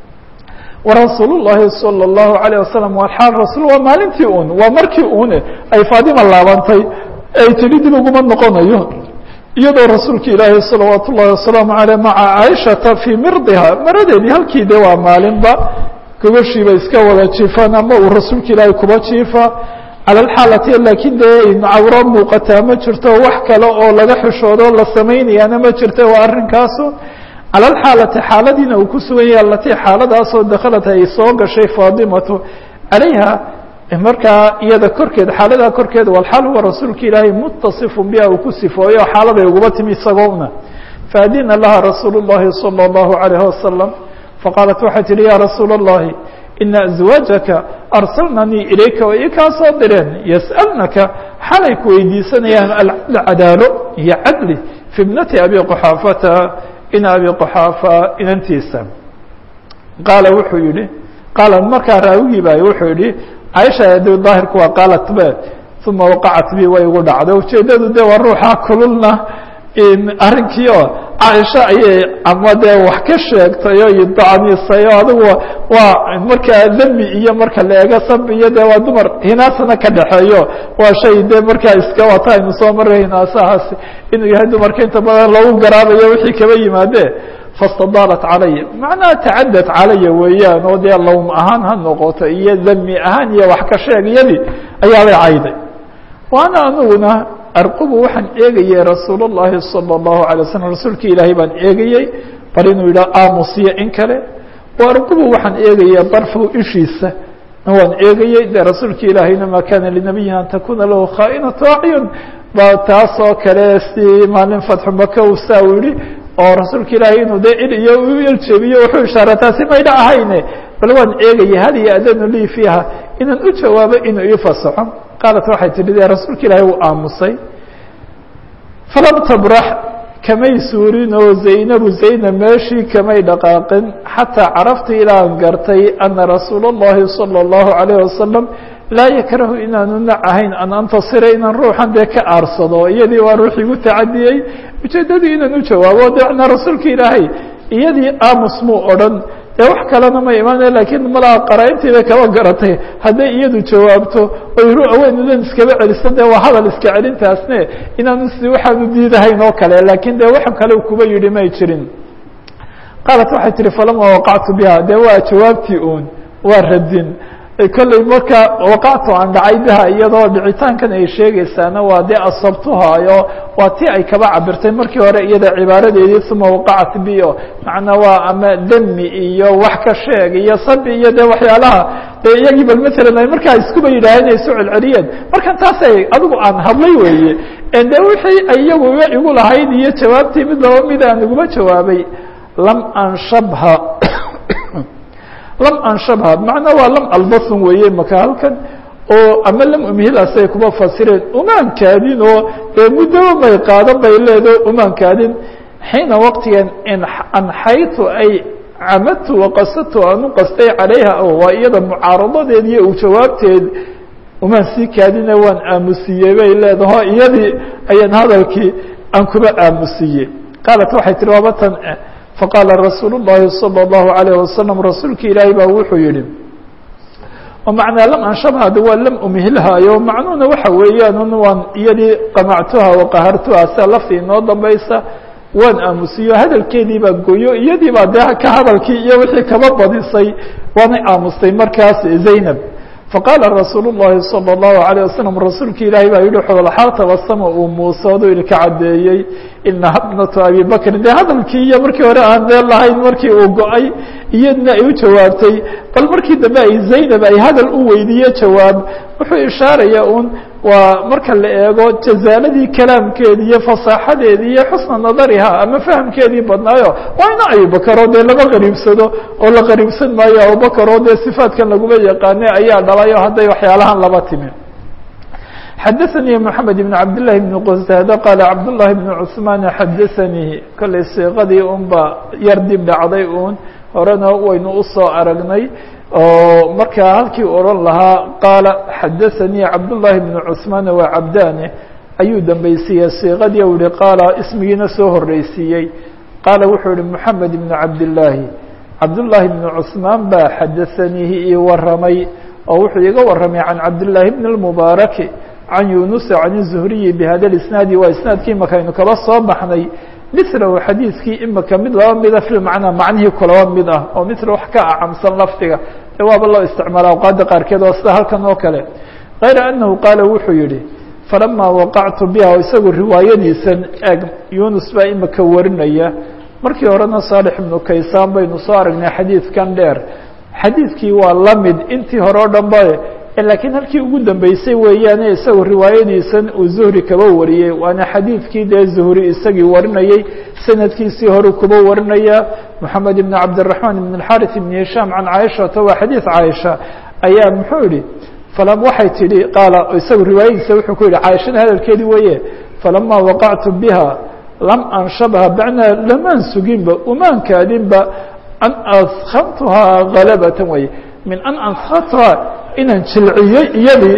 Speaker 1: warasuul الlahi salى الlahu عalيه wasalam waa xaal rasul waa maalintii un waa markii une ay faadima laabantay ay tiri dib uguma noqonayo iyadoo rasuulka ilaahay salawaat ullahi wasalaamu aleyh maca caaishata fii mirdiha maradeedii halkii de waa maalinba gogoshiiba iska wada jiifaan ama uu rasuulka ilaahay kuba jiifa cala alxaalati laakiin dee cawro muuqataa ma jirto wax kale oo laga xishoodo la samaynayaana ma jirto waa arrinkaasu cala alxaalati xaaladiina uu ku sugan yahay alatii xaaladaasoo dakhalat ay soo gashay faadimatu calayha markaa iyada korkeeda xaaladaa korkeeda walxaal huwa rasuulka ilaahay mutasifun biha uu ku sifooyo xaaladay uguba timi isagoona faadina laha rasuulu اllahi salى اllahu عalayh wasalam faqaalat waxay tihi ya rasuula اllahi ina azwaajaka arsalnanii ilayka way kaa soo direen yas'alnaka xalay ku weydiisanayaan alcadaalo iyo cadli fi bnati abi quxaafata in abi quxaafa inantiisa qaala wuxuu yihi qaala markaa raawigii baay wuxuu yihi caaisha de daahirku waa qaalat be uma waqacat bi way igu dhacday ujeedadu de waa ruuxa kululna arrinkii oo caaisha ayay ama dee wax ka sheegtay oo idacnisay o adigu waa markaa demi iyo marka la eego sab iyo de waa dumar hinaasana ka dhexeeyo waa shay de markaa iska wata aynu soo maray hinaasahaasi inuu yahay dumarka inta badan lagu garaabayo wixii kaba yimaade fastadaalat calaya macnaha tacadad calaya weeyaan oo dee lawm ahaan ha noqoto iyo demi ahaan iyo wax ka sheegyadii ayaabay cayday waana aniguna arqubu waxaan eegayey rasuul الlahi salى الlahu عalيه waslm rasuulka ilaahay baan eegayey bal inuu yidhaha aamusiyo in kale waarqubu waxaan eegaya darfow ishiisa waan eegayey de rasuulka ilaahayna ma kana linabiyin an takuna lahu khaainatu acyun ba taas oo kale si maalin fatxu maka u saa u yihi oo rasuulka ilaahay inuu de il iyo u eljebiyo wuxuu ishaara taasi mayna ahayne bal waan eegaya hal yaadanu lii fiiha inaan u jawaabo inuu ii fasaxo qaalat waxay tihi de rasuulka ilaahay uu aamusay falam tabrax kamay suurin oo zaynabu zaynab meeshii kamay dhaqaaqin xataa carafta ilaan gartay ana rasuula اllahi salى اllahu عalayه wasalam laa yakrahu inaanu nac ahayn an antasira inaan ruuxan dee ka aarsado iyadii waa ruux igu tacadiyey ujeedadii inaan u jawaabo dena rasuulka ilaahay iyadii aamus muu odhan dee wax kalena ma imaanaya lakiin malaa qaraa'intiibay kaba garatay hadday iyadu jawaabto oy ruaweynudan iskaba celiso dee waa hadal iska celintaasne inaanu si waxaanu diidahayn oo kale lakiin dee wax kale kuba yidhi may jirin qaalat waxay tihi falama waqactu biha dee waa jawaabtii uun waa radin kolley marka waqactu aan dhacay biha iyadoo dhicitaankan ay sheegaysaana waa dee asabtuhaayo waa tii ay kaba cabirtay markii hore iyada cibaaradeedii uma waqacat bio macnaa waa ama demi iyo wax ka sheeg iyo sabi iyo dee waxyaalaha dee iyagii bal matalan ay markaa iskuba yidhaaheen ay soo celceliyeen markan taasay adigu aan hadlay weeye de wixii iyagu igu lahayd iyo jawaabtii mid laba mid aan iguma jawaabay lam anshabha lam anshabha macnaa waa lam albasun weeye maka halkan oo ama lam umhilasay kuma fasireen umaan kaadin oo dee muddaba may qaadan bay leedo umaan kaadin xiina waqtigan anxaytu ay camadtu waqasadtu aan u qastay calayha waa iyada mucaaradadeed iyo u jawaabteed umaan sii kaadine waan aamusiyey bay leedaho iyadii ayaan hadalkii aan kuba aamusiyey qaalat waxay tihi waaba tan faqaala rasuul الlahi salى الlahu عalيه wasalam rasuulka ilaahay baa wuxuu yihi oo macnaa lam anshabhad waa lam umhilhaayo macnuhuna waxa weeyaan waan iyadii qamactuha waqahartuha sia laftii inoo dambaysa waan aamusiyo hadalkeedii baa goyo iyadii baa dee ka hadalkii iyo wixii kaba badisay waanay aamustay markaas zaynab faqaala rasuul الlahi salى الlahu عalيه wasalam rasuulka ilaahay baa yihi xoolxaal tabasama uu muusoodo ilka caddeeyey inaha bnatu abi bakrin dee hadalkii iyo markii hore aan meel lahayn markii uu go-ay iyadna ay u jawaabtay bal markii dambe ay zaynab ay hadal u weydiiye jawaab wuxuu ishaaraya un waa marka la eego jazaaladii kalaamkeedi iyo fasaaxadeedii iyo xusna nadariha ama fahamkeedii badnaayo waa ina abubakaro dee lama qariibsado oo la qariibsan maayo abubakaro dee sifaatkan laguma yaqaane ayaa dhalayo hadday waxyaalahan laba timi xadaثnي mحamed بن cabd للhi بن qsاd qاl cabd للhi بن cثmaan xadaثanii kollay siiqadii un ba yar dib dhacday un horena waynu usoo aragnay oo markaa halkii oran lahaa qaala xadaثanii cabdاللahi بن cثmaan waa cabdane ayuu dambaysiiyey siiqadii u yihi qaala ismigiina soo horeysiiyey qaala wuxuu yihi mحamed بن cabdاللaahi cabdاللahi بن cثmaan baa xadaثaniihi ii waramay oo wuxuu iga waramay can cabdاللahi بن الmubaaرaki can yunusa can الzuhriyi bhada isnaadi waa isnaadkii imakaynu kaba soo baxnay milahu xadiidkii imika mid laba mida fi macnaa macnihii kulaba mid ah oo mil wax ka acamsan lafdiga de waaba loo isticmaala awqaada qaarkeed oo sida halkan oo kale kayra anahu qaala wuxuu yihi falamaa waqactu biha o isagu riwaayadiisan eg yunus baa imika warinaya markii horena saalix ibnu kaysaan baynu soo aragnay xadiidkan dheer xadiidkii waa la mid intii hore o dhan ba lakiin halkii ugu dambeysay weeyaane isagu riwaayadiisan uu zuhri kaba wariyey waana xadiidkii dee zuhri isagii warinayey sanadkiisii hore kuba warinaya moxamed ibn cabdiraحmaan ibn اxariث ibn hishaam can caaishata waa xadiid caaisha ayaa muxuu yihi falam waxay tihi qaala isagu riwaayadiisa wuxuu ku yihi caaishada hadalkeedii weeye falama waqactu biha lam anshabha bacnaa lamaan suginba umaan kaadinba an askamtuhaa galabatan weye min an ansatuhaa inaan jilciyey iyadii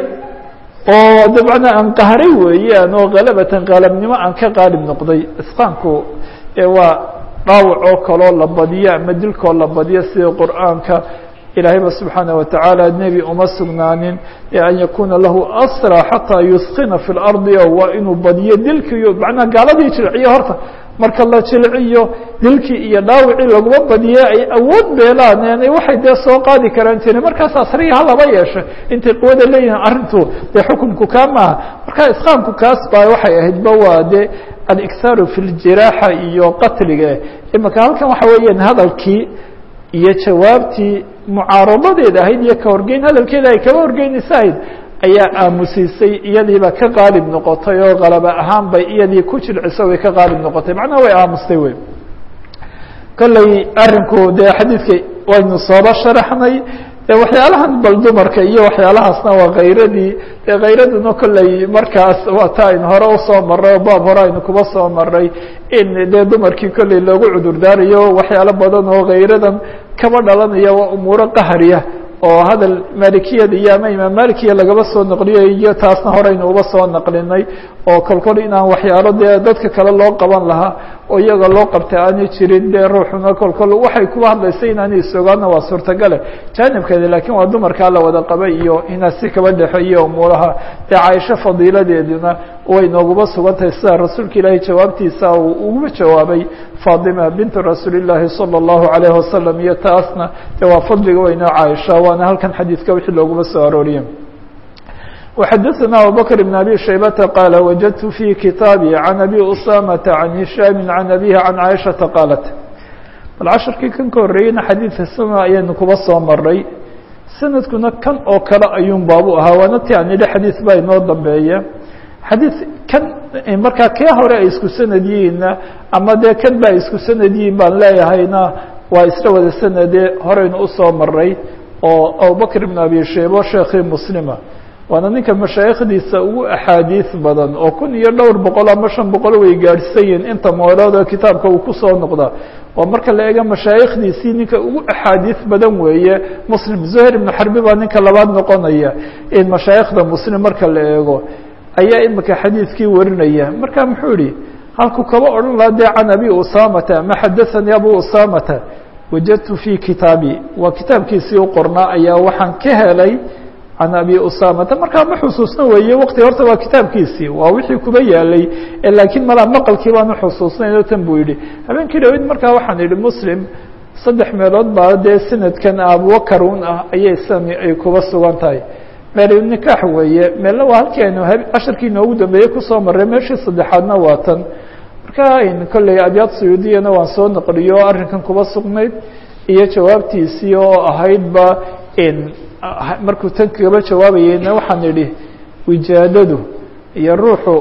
Speaker 1: oo dabcna aan qahray weeyaan oo kalabatan qaalabnimo aan ka qaalib noqday isqaanku waa dhaawac oo kaloo la badiyo ama dilkoo la badiyo sida qur'aanka ilaahayba subxaanaه watacaala nebi uma sugnaanin an yakuna lahu asra xataa yuskina fi اlardi waa inuu badiyo dilkiiyo macnaa gaaladii jilciyo horta marka la jilciyo dilkii iyo dhaawicii laguma badiye ay awood beelaan waxay dee soo qaadi karaan jire markaas asriya halaba yeesho intay quwada leeyihin arrintu dee xukunku kaa maaha marka isqaamku kaas baa waxay ahayd ba waa de aliksaaru fi ljiraaxa iyo qatliga imika halkan waxa weeyaan hadalkii iyo jawaabtii mucaaradadeeda ahayd iyo ka horgeyn hadalkeeda ay kaba horgeynaysa ahayd ayaa aamusiisay iyadiiba ka qaalib noqotay oo qalaba ahaan bay iyadii ku jilciso way ka qaalib noqotay macnaha way aamustay wey kolley arrinku dee xadiidka waynu sooba sharaxnay de waxyaalahan bal dumarka iyo waxyaalahaasna waa khayradii dee khayraduna kolley markaas waa ta aynu hore usoo maray oo baab hore aynu kuba soo maray in dee dumarkii kolley loogu cudur daarayo waxyaalo badan oo khayradan kaba dhalanaya waa umuuro qahariya oo hadal malikiyada iyo ama imaam malikiya lagaba soo naqliyay iyo taasna horeynu uba soo naqlinay oo kolkol inaan waxyaalo dee dadka kale loo qaban lahaa oo iyaga loo qabta aanay jirin dee ruuxuna kolkol waxay kuba hadlaysa inaanay isogaana waa suurtagale jaanibkeeda lakiin waa dumarkaa la wada qabay iyo inaa si kaba dhexeeye umuuraha dee caaisho fadiiladeeduna way nooguba sugan tahay sida rasuulka ilaahay jawaabtiisa uu uguba jawaabay fatima bintu rasuuli llaahi salى اllahu alayhi wasalam iyo taasna de waa fadliga weynoo caaisha waana halkan xadiidka wixii looguma soo arooriye وxadثna abubكر بن أbي شhaybةa qاaل وجدت في kitاabي عن أbي أسامة عن هiشhاm عن أbيه عن عائشhaةa qاaلت bal casharkii kan ka horreeyeyna xadiidka suna ayaynu kuba soo maray sanadkuna kan oo kale ayuun baabu ahaa waana ti aan idhi xadiid baa inoo dambeeya xadiid kan markaa kee hore ay isku sanad yihiinna ama dee kan ba ay isku sanad yihiin baan leeyahayna waa isla wada sanade horeynu usoo maray oo abubكر بن أbي shaybo sheekii mslima waana ninka mashaayikhdiisa ugu axaadiis badan oo kun iyo dhowr boqol ama shan boqol way gaadhsan yihiin inta moolood oo kitaabka uu kusoo noqda oo marka la eego mashaayikhdiisii ninka ugu axaadiis badan weeye muslim zuhayr ibnu xarbi baa ninka labaad noqonaya in mashaayikhda muslim marka la eego ayaa imika xadiidkii warinaya marka muxuu yihi halku kaba odhan laha dee can abi usamata ama xadaثanii abu usamata wajadtu fi kitaabi waa kitaabkiisii u qornaa ayaa waxaan ka helay can abi usamata markaa ma xusuusna weeye waqti horta waa kitaabkiisii waa wixii kuba yaalay laakiin malaa maqalkii baanu xusuusnayn oo tan buu yihi habeenkii dhaweyd markaa waxaan idhi muslim saddex meelood baa dee sanadkan abubakar un ah ayay sami ay kuba sugan tahay meel nikaax weeye meelna waa halkii aynu casharkii inoogu dambeeyey kusoo maray meeshii saddexaadna waa tan marka kolley abyaad suyuudiyana waan soo naqliyo o arrinkan kuba sugnayd iyo jawaabtiisii oo ahaydba markuu tan kaba jawaabayeyna waxaan idhi wijaadadu iyo ruuxu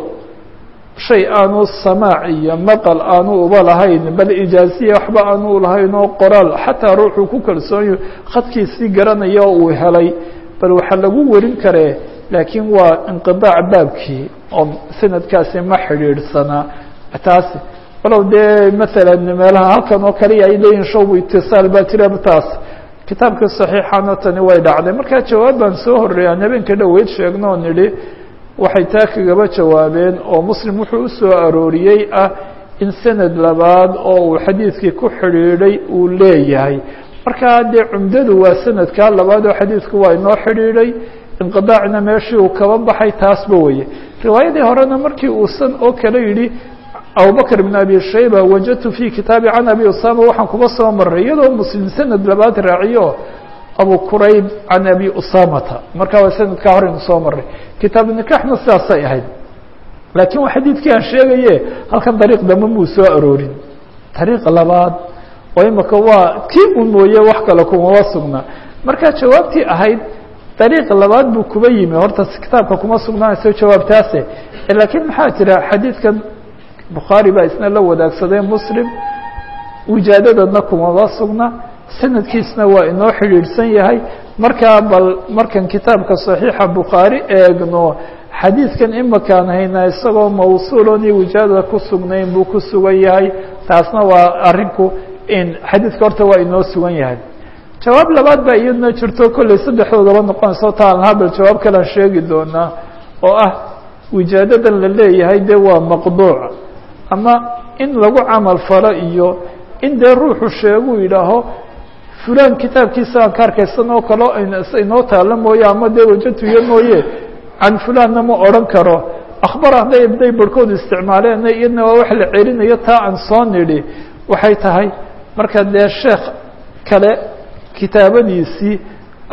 Speaker 1: shay aanu samaac iyo maqal aanu uba lahayn bal ijaaziya waxba aanu lahayn oo qoraal xataa ruuxuu ku kalsoonyo khadkiisii garanaya oo uu helay bal waxaa lagu warin karee laakiin waa inqiطaac baabkii oo sanadkaasi ma xidhiidhsanaa taasi walow dee maala meelaha halkan oo kaliya ay leeyihin shawbu itiصaal baa jira taas kitaabka صaxiixana tani way dhacday markaa jawaab baan soo horreey aan habeenka dhoweyd sheegno o nidhi waxay taa kagaba jawaabeen oo muslim wuxuu usoo arooriyey ah in sanad labaad oo uu xadiidkii ku xidhiidhay uu leeyahay markaa dee cumdadu waa sanadkaa labaad oo xadiidku waa inoo xidhiidhay inqidaacna meeshii uu kaba baxay taasba weye riwaayadii horena markii uusan oo kale yidhi abubakr بn abi shayba wajadtu fi kitaabi can abi usama waxaan kuba soo maray iyadoo muslim sanad labaad raaciyo abu qurayb can abi usamata markaa waa sanadkaa horeynu soo maray kitaab nikaxna sidaasay ahayd laakiin waa xadiidkii aan sheegaye halkan dariiq dambe muu soo aroorin dariiq labaad oo imika waa kii un mooye wax kale kumaba sugna markaa jawaabtii ahayd dariiq labaad buu kuba yimi horta kitaabka kuma sugnaanayso jawaabtaase laakiin maxaa jira xadiidkan bukhaari baa isna la wadaagsaday muslim wijaadadadna kumaba sugna sanadkiisna waa inoo xidhiidhsan yahay markaa bal markan kitaabka صaxiixa bukhaari eegno xadiidkan imakaan haynaa isagoo mawsuulon iyo wijaadada ku sugnayn buu ku sugan yahay taasna waa arinku in xadiidka horta waa inoo sugan yahay jawaab labaad baa iyadna jirto kolley saddexdoodaba noqonayso taan habel jawaab kalean sheegi doonaa oo ah wijaadadan la leeyahay dee waa maqduuc ama in lagu camal falo iyo in dee ruuxu sheeguu yidhaaho fulan kitaabkiisa aan ka arkaysan oo kalo inoo taalo mooye ama dee wajatuyo mooye can fulanna ma odhan karo akhbar hadday day barhkoodu isticmaaleen iyadna waa wax la celinayo taa aan soo nidhi waxay tahay marka dee sheekh kale kitaabadiisii aada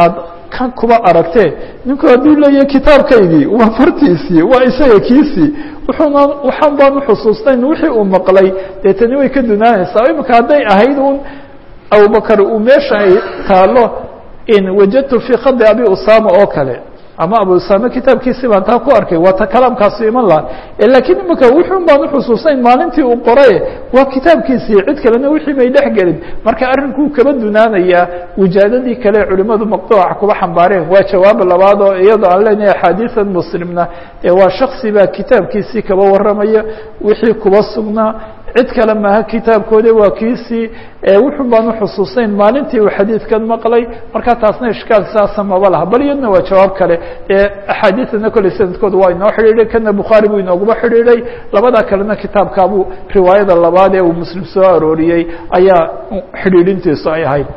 Speaker 1: kan kuba aragtee ninku hadduu leeyahay kitaabkaygii waa fartiisii waa isaga kiisii wuxuuna waxaan baan uxusuustayn wixii uu maqlay dee tani way ka dunaanaysaa imika hadday ahayd un abubakar uu meesha ay taalo in wajadtu fii khadi abi usama oo kale ama abu usame kitaabkiisi baan taa ku arkay waa ta kalaamkaasu iman laha lakiin imika wuxun baan uxusuusayn maalintii uu qoraye waa kitaabkiisii cid kalena wixii may dhex gelin marka arrinkuu kaba dunaanayaa wijaadadii kale culimadu maqduuca kuba xambaareen waa jawaab labaad oo iyadoo aan leenahay axaadiisan muslimna ee waa shaksi baa kitaabkiisii kaba warramaya wixii kuba sugnaa cid kale maaha kitaabkoodi waa kiisii wuxun baan uxusuusayn maalintii uu xadiidkan maqlay marka taasna ishkaal saasa maba laha bal iyadna waa jawaab kale axaadiidana kolley sanadkooda waa inoo xidhiidhay kana bukhaari buu inooguma xidhiidhay labada kalena kitaabkaabuu riwaayada labaad ee uu muslim soo arooriyey ayaa xidhiidhintiisu ay ahayd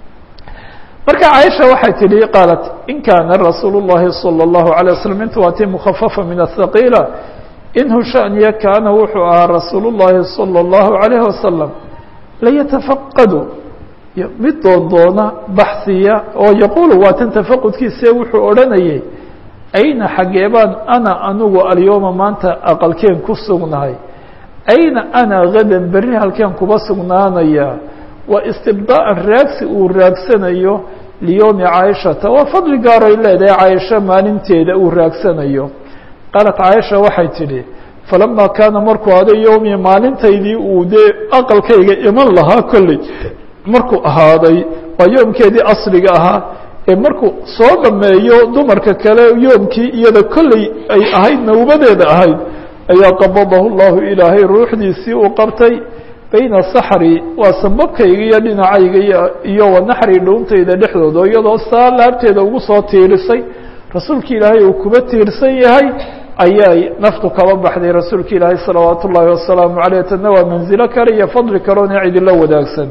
Speaker 1: marka caaisha waxay tidhi qaalat in kaana rasuul الlahi salى الlahu عalيه waslm intu waa tii mukhafafa min aلthaqiila inhu shaniya kaana wuxuu ahaa rasuul الlahi salى الlahu عalayه wasalam layatafaqadu mid doondoona baxsiya oo yaquulu waa tan tafaqudkiise wuxuu odhanayay ayna xageebaan ana anigu alyowma maanta aqalkeen ku sugnahay ayna ana gadan berri halkeen kuba sugnaanaya waa istibdaa'an raagsi uu raagsanayo liyowmi caaishata waa fadli gaaroy leedahay caaisho maalinteeda uu raagsanayo qaalat caaisha waxay tidhi falamaa kaana markuu aday yowmi maalintaydii uu dee aqalkayga iman lahaa kolley markuu ahaaday waa yoomkeedii asliga ahaa ee markuu soo dhameeyo dumarka kale yoomkii iyada kolley ay ahayd nawbadeeda ahayd ayaa qabadahu llahu ilaahay ruuxdiisii uu qabtay bayna saxri waa sambabkayga iyo dhinacayga iyo wanaxri dhuuntayda dhexdooda iyadoo saa laabteeda ugu soo tiirisay rasuulki ilaahay uu kuba tiirsan yahay ayay naftu kaba baxday rasuulka ilaahay salawaat ullaahi wasalaamu caleyh tana waa manzilo kale iyo fadli kaleona cidila wadaagsan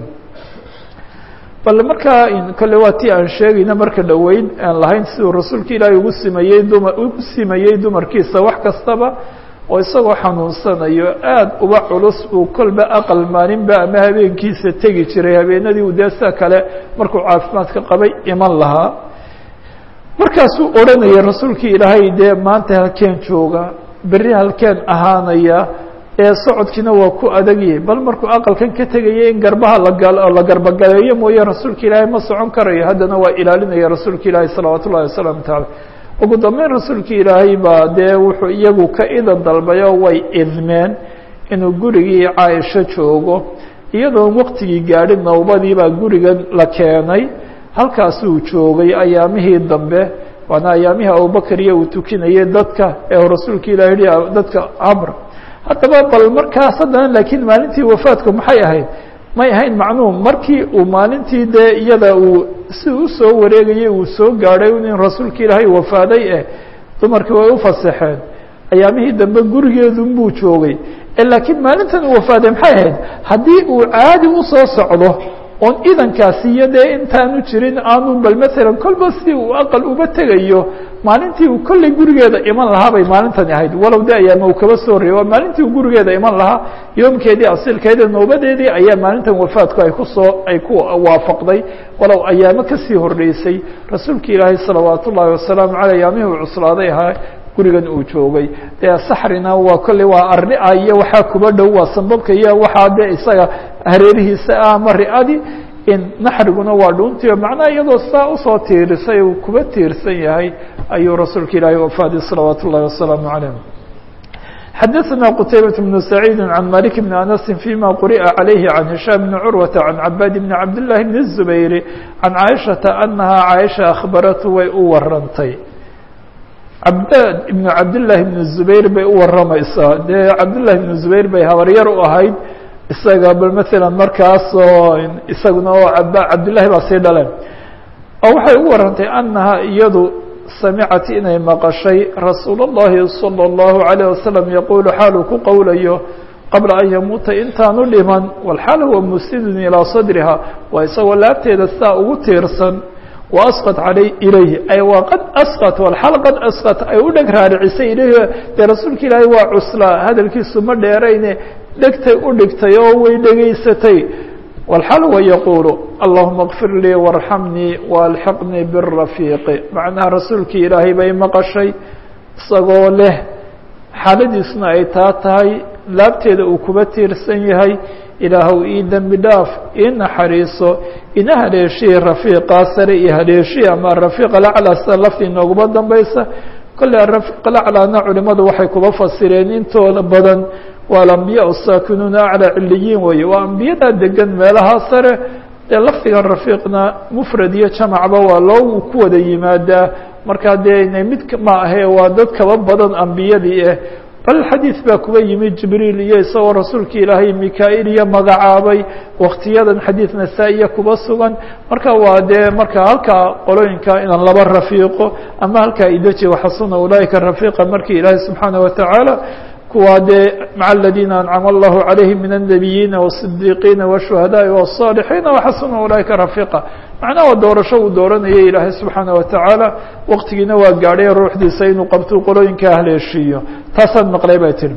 Speaker 1: bal markaa kolle waa tii aan sheegayna marka dhoweyn aan lahayn siduu rasuulka ilaahay ugu simayey duma ugu simayey dumarkiisa wax kastaba oo isagoo xanuunsanayo aada uba culus uu kolba aqal maalinba ama habeenkiisa tegi jiray habeenadii uu dee sida kale markuu caafimaadka qabay iman lahaa markaasuu odhanaya rasuulkii ilaahay dee maanta halkeen jooga berri halkeen ahaanaya ee socodkiina waa ku adagyahay bal markuu aqalkan ka tegaya in garbaha la garbagaleeyo mooye rasuulka ilaahay ma socon karayo haddana waa ilaalinaya rasuulka ilaahay salawaat ullahi wasalaamu taala ugu dambeyn rasuulka ilaahay baa dee wuxuu iyagu ka idan dalbayo way idmeen inuu gurigii caaisho joogo iyadoon waqtigii gaadhin nawbadii baa gurigan la keenay halkaasuu joogay ayaamihii dambe waana ayaamihii abubakar iyo uu tukinayay dadka ee rasuulka ilahi yihi dadka amr haddaba bal markaas haddana laakiin maalintii wafaadku maxay ahayd may ahayn macnuum markii uu maalintii dee iyada uu si usoo wareegayay uu soo gaadhay in rasuulka ilaahay wafaaday eh dumarkii way ufasaxeen ayaamihii dambe gurigeedunbuu joogay laakiin maalintan uu wafaaday maxay ahayd haddii uu caadi usoo socdo oon idankaasi iyo dee intaanu jirin aanu bal maalan kolba si uu aqal uba tegayo maalintii uu kolley gurigeeda iman lahaa bay maalintani ahayd walow de ayaama uu kaba soo reey waa maalintii uu gurigeeda iman lahaa yoomkeedii asilkeeda noobadeedii ayaa maalintan wafaadku ay kusoo ay ku waafaqday walow ayaamo kasii horreysay rasuulka ilaahay salawaat ullaahi wasalaamu caley ayaamihii uu cuslaaday ahaa gurigan uu joogay dee saxrina waa kolley waa arria iyo waxaa kuba dhow waa sambabka iyo waxaa dee isaga hareerihiisa ah ama ri-adi in naxriguna waa dhuuntiyo macnaha iyadoo saa usoo tiirisay uu kuba tiirsan yahay ayuu rasuulka ilaahay wafaaday salawaat ullahi wasalaamu calayh xadaثna qtaybaة بن سacيid عan malik بn أنasi فيma quri'a عalayhi عan هisham بn curwaةa عan cabaad بn cabd لlahi بn الزubayr عan caaشhaةa أnaha caaشha akhbaratu way u warantay cabdaad ibnu cabdillaahi ibnu zubayr bay u warramaysaa dee cabdillahi ibnu zubayr bay habaryar u ahayd isaga bal maalan markaasoo isaguna oo ab cabdillahi baa sii dhaleen oo waxay ugu warrantay annaha iyadu samicat inay maqashay rasuul اllahi salى اllahu عalayه wasalam yaquulu xaaluu ku qowlayo qabla an yamuuta intaanu dhiman walxaal huwa musnidun ilaa sadriha waa isagoo laabteeda sidaa ugu tiirsan وasqط alay ilayhi ay waa qad asqط alxal qad asqط ay u dheg raaricisay ilayhi dee rasuulka ilaahay waa cuslaa hadalkiisu ma dheerayne dhegtay u dhigtay oo way dhegaysatay والxal وyquل اللهma اغfir lii وارحمنii وأlحqنii بالرaفيq macnaha rasuulkii ilaahay bay maqشhay isagoo leh xaaladiisuna ay taa tahay laabteeda uu kuba tiirsan yahay ilaahw ii dembi dhaaf ii naxariiso ina haleeshiye rafiiqa sare iyo haleeshiye ama rafiiq alaclى sida laftii nooguma dambaysa kole rafiiq alaclana culimadu waxay kuba fasireen intooda badan waa alambiya saakinuuna aclى ciliyiin weeye waa ambiyadaa degan meelaha sare dee lafdigan rafiiqna mufrad iyo jamacba waa loo ku wada yimaadaa markaa dee inay mid ma ahe waa dad kaba badan ambiyadii ah bal xadiid baa kuba yimi jibriil iyo isagoo rasuulka ilaahay mika-il iyo magacaabay waktiyadan xadiid nasaa-iya kuba sugan marka waa dee marka halkaa qolooyinka inaan laba rafiiqo ama halkaa idaji waxasuna ulaaika rafiiqa markii ilaahay subxaana watacaala kuwaa dee maca aladiina ancama allahu calayhim min الnabiyiina والصidiiqiina والshuhadaai والصاalixiina waxasuna ulaaika rafiiqa macnaha waa doorasho uu dooranayay ilaahay subxaana watacaala waqtigiina waa gaadhay ruuxdiisa inuu qabtuu qolooyinkaa haleeshiiyo taasaan maqlay bay tiri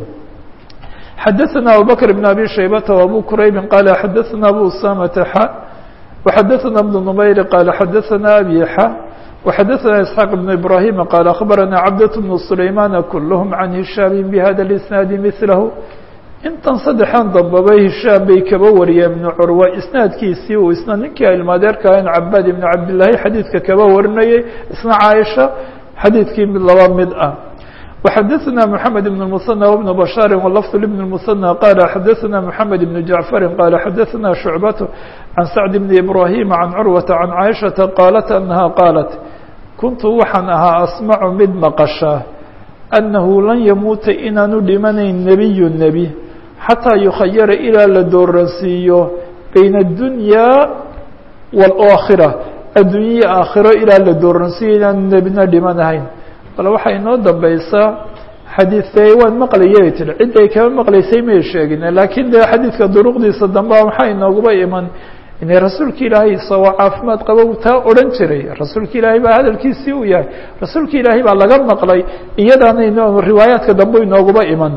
Speaker 1: xadaثana abubakr بn abi shaybata وabu kuraybi qaala xadaثana abu usamata xa وxadaثana bn numayr qaala xadaثana abi xa وxadaثna isxaaq بn ibrahim qaal akhbarana cabdaة bn sulaymaana kulhm can hishaami bhada اisnaadi milahu intan saddexan dambabay hishaam bay kaba wariyeen ibnu curwa isnaadkiisii uu isna ninkii ilmaadeerka in cabaad ibnu cabdillaahi xadiidka kaba warinayay isna caaisha xadiidkii mid laba mid ah وxadaثna mحamed بن المثنى وبن بشhاar ولفظ لبن المثنى qال xadaثna mحamed بن جaعفر qال xadaثna شhuعبة عن سعد بن إبراهيم عن cروة عن cائشhaةa qاaلت أنها qاaلت kuntu waxaan ahaa asmacu mid maqasha annahu lan yamuuta inaanu dhimanayn nebiyu nebi xataa yukhayara ilaa la dooransiiyo bayna addunyaa waalaakhira adduunyaya aakhiro ilaa la dooransiiyo inaanu nebina dhimanahayn bal waxaa inoo dambaysaa xadiidee waan maqlayay tiri cidday kama maqlaysay may sheegin laakiin dee xadiidka duruqdiisa dambea maxaa inooguba iman inay rasuulka ilaahay isagoo caafimaad qaba taa odhan jiray rasuulka ilaahay baa hadalkiisii uu yahay rasuulka ilaahay baa laga maqlay iyadaana ino riwaayaadka dambe inooguba iman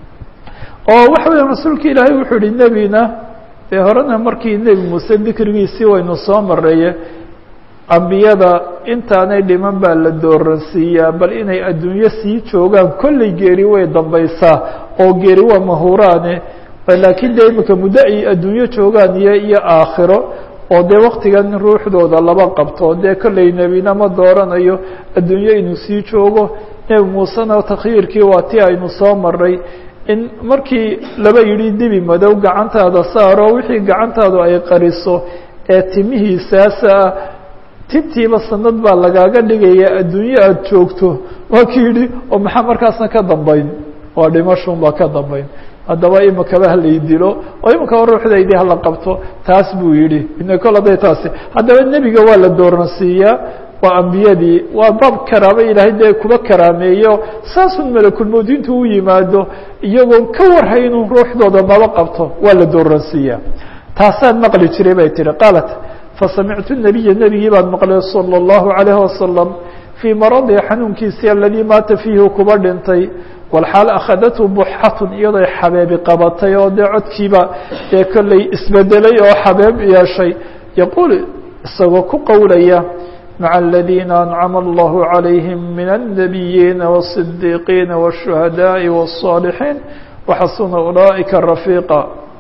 Speaker 1: oo waxa weya rasuulka ilaahay wuxuu yihi nebina dee horena markii nebi muuse dikrigiisii waynu soo mareeye ambiyada intaanay dhiman baa la dooransiiyaa bal inay adduunyo sii joogaan kolley geeri way dambaysaa oo geeri waa mahuraane laakiin dee imika muddo ay adduunyo joogaan iyo iyo aakhiro oo dee waktigan ruuxdooda laba qabto dee kolley nebina ma dooranayo adduunyo inuu sii joogo nebi muusena takhyiirkii waa ti aynu soo maray in markii laba yidhi dibi madow gacantaada saaro wixii gacantaadu ay qariso ee timihiisaasa tintiiba sanad baa lagaaga dhigaya adduunyo aada joogto waa ki yidhi oo maxaa markaasna ka dambayn waa dhimashun baa ka dambayn haddaba imikaba halay dilo oo imikaba ruuxdaydii hala qabto taas buu yidhi ina kol haday taasi haddaba nebiga waa la dooransiiyaa waa ambiyadii waa baab karaamo ilaahay dee kuba karaameeyo saasun malakulmowd intuu u yimaado iyagoon ka warhay inuu ruuxdooda maba qabto waa la dooransiiyaa taasaan maqli jiray bay tihi qaalat fasamictu nabiya nebigii baan maqlay salى اllahu عalayh wasalam fii maradi xanuunkiisii aladii maata fiihi kuba dhintay walxaal akhadathu buxatun iyadoo xabeebi qabatay oo dee codkiiba dee kolley isbedelay oo xabeeb yeeshay yaquul isagoo ku qowlaya maca aladiina ancama allahu calayhim min الnabiyiina والصidiiqiina والshuhadaaءi والصاalixiin waxasuna ulaa'ika rafiiqa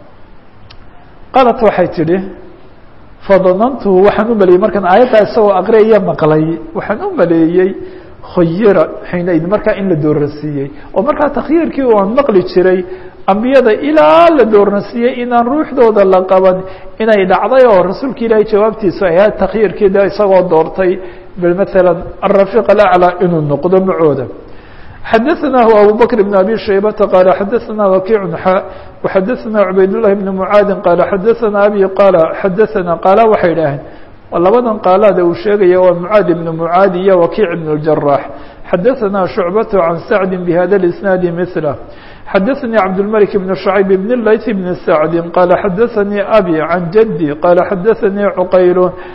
Speaker 1: qaalat waxay tidhi fadanantuhu waxaan u maleeyey markaan aayaddaa isagoo aqriyaya maqlay waxaan u maleeyey khayira xiinaid markaa in la dooransiiyey oo markaa takhyiirkii aan maqli jiray ambiyada ilaa la dooransiiyey inaan ruuxdooda la qaban inay dhacday oo rasuulka ilaahay jawaabtiisu ay ahayd takhyiirkii de isagoo doortay bal maala arafiiq alaclى inuu noqdo macooda xadaثnah abu bkr بn abi shaybata qaal xadaثna wakiic xa وxadaثna cubayd لlahi بn mucaadi qaal xadaثna abi qaala xadaثna qaala waxay dhaheen labadan qaalaada uu sheegaya waa mucaad ibn mucaadi iyo wakiic ibn اjaraax xadaثna shucbat can sacdi bhada اisnaadi mثlah xadaثnii cabdالmلك بn شhacيb bn layث bn sacdi qaala xadaثanii abi can jadي qaala xadaثanii cuqayl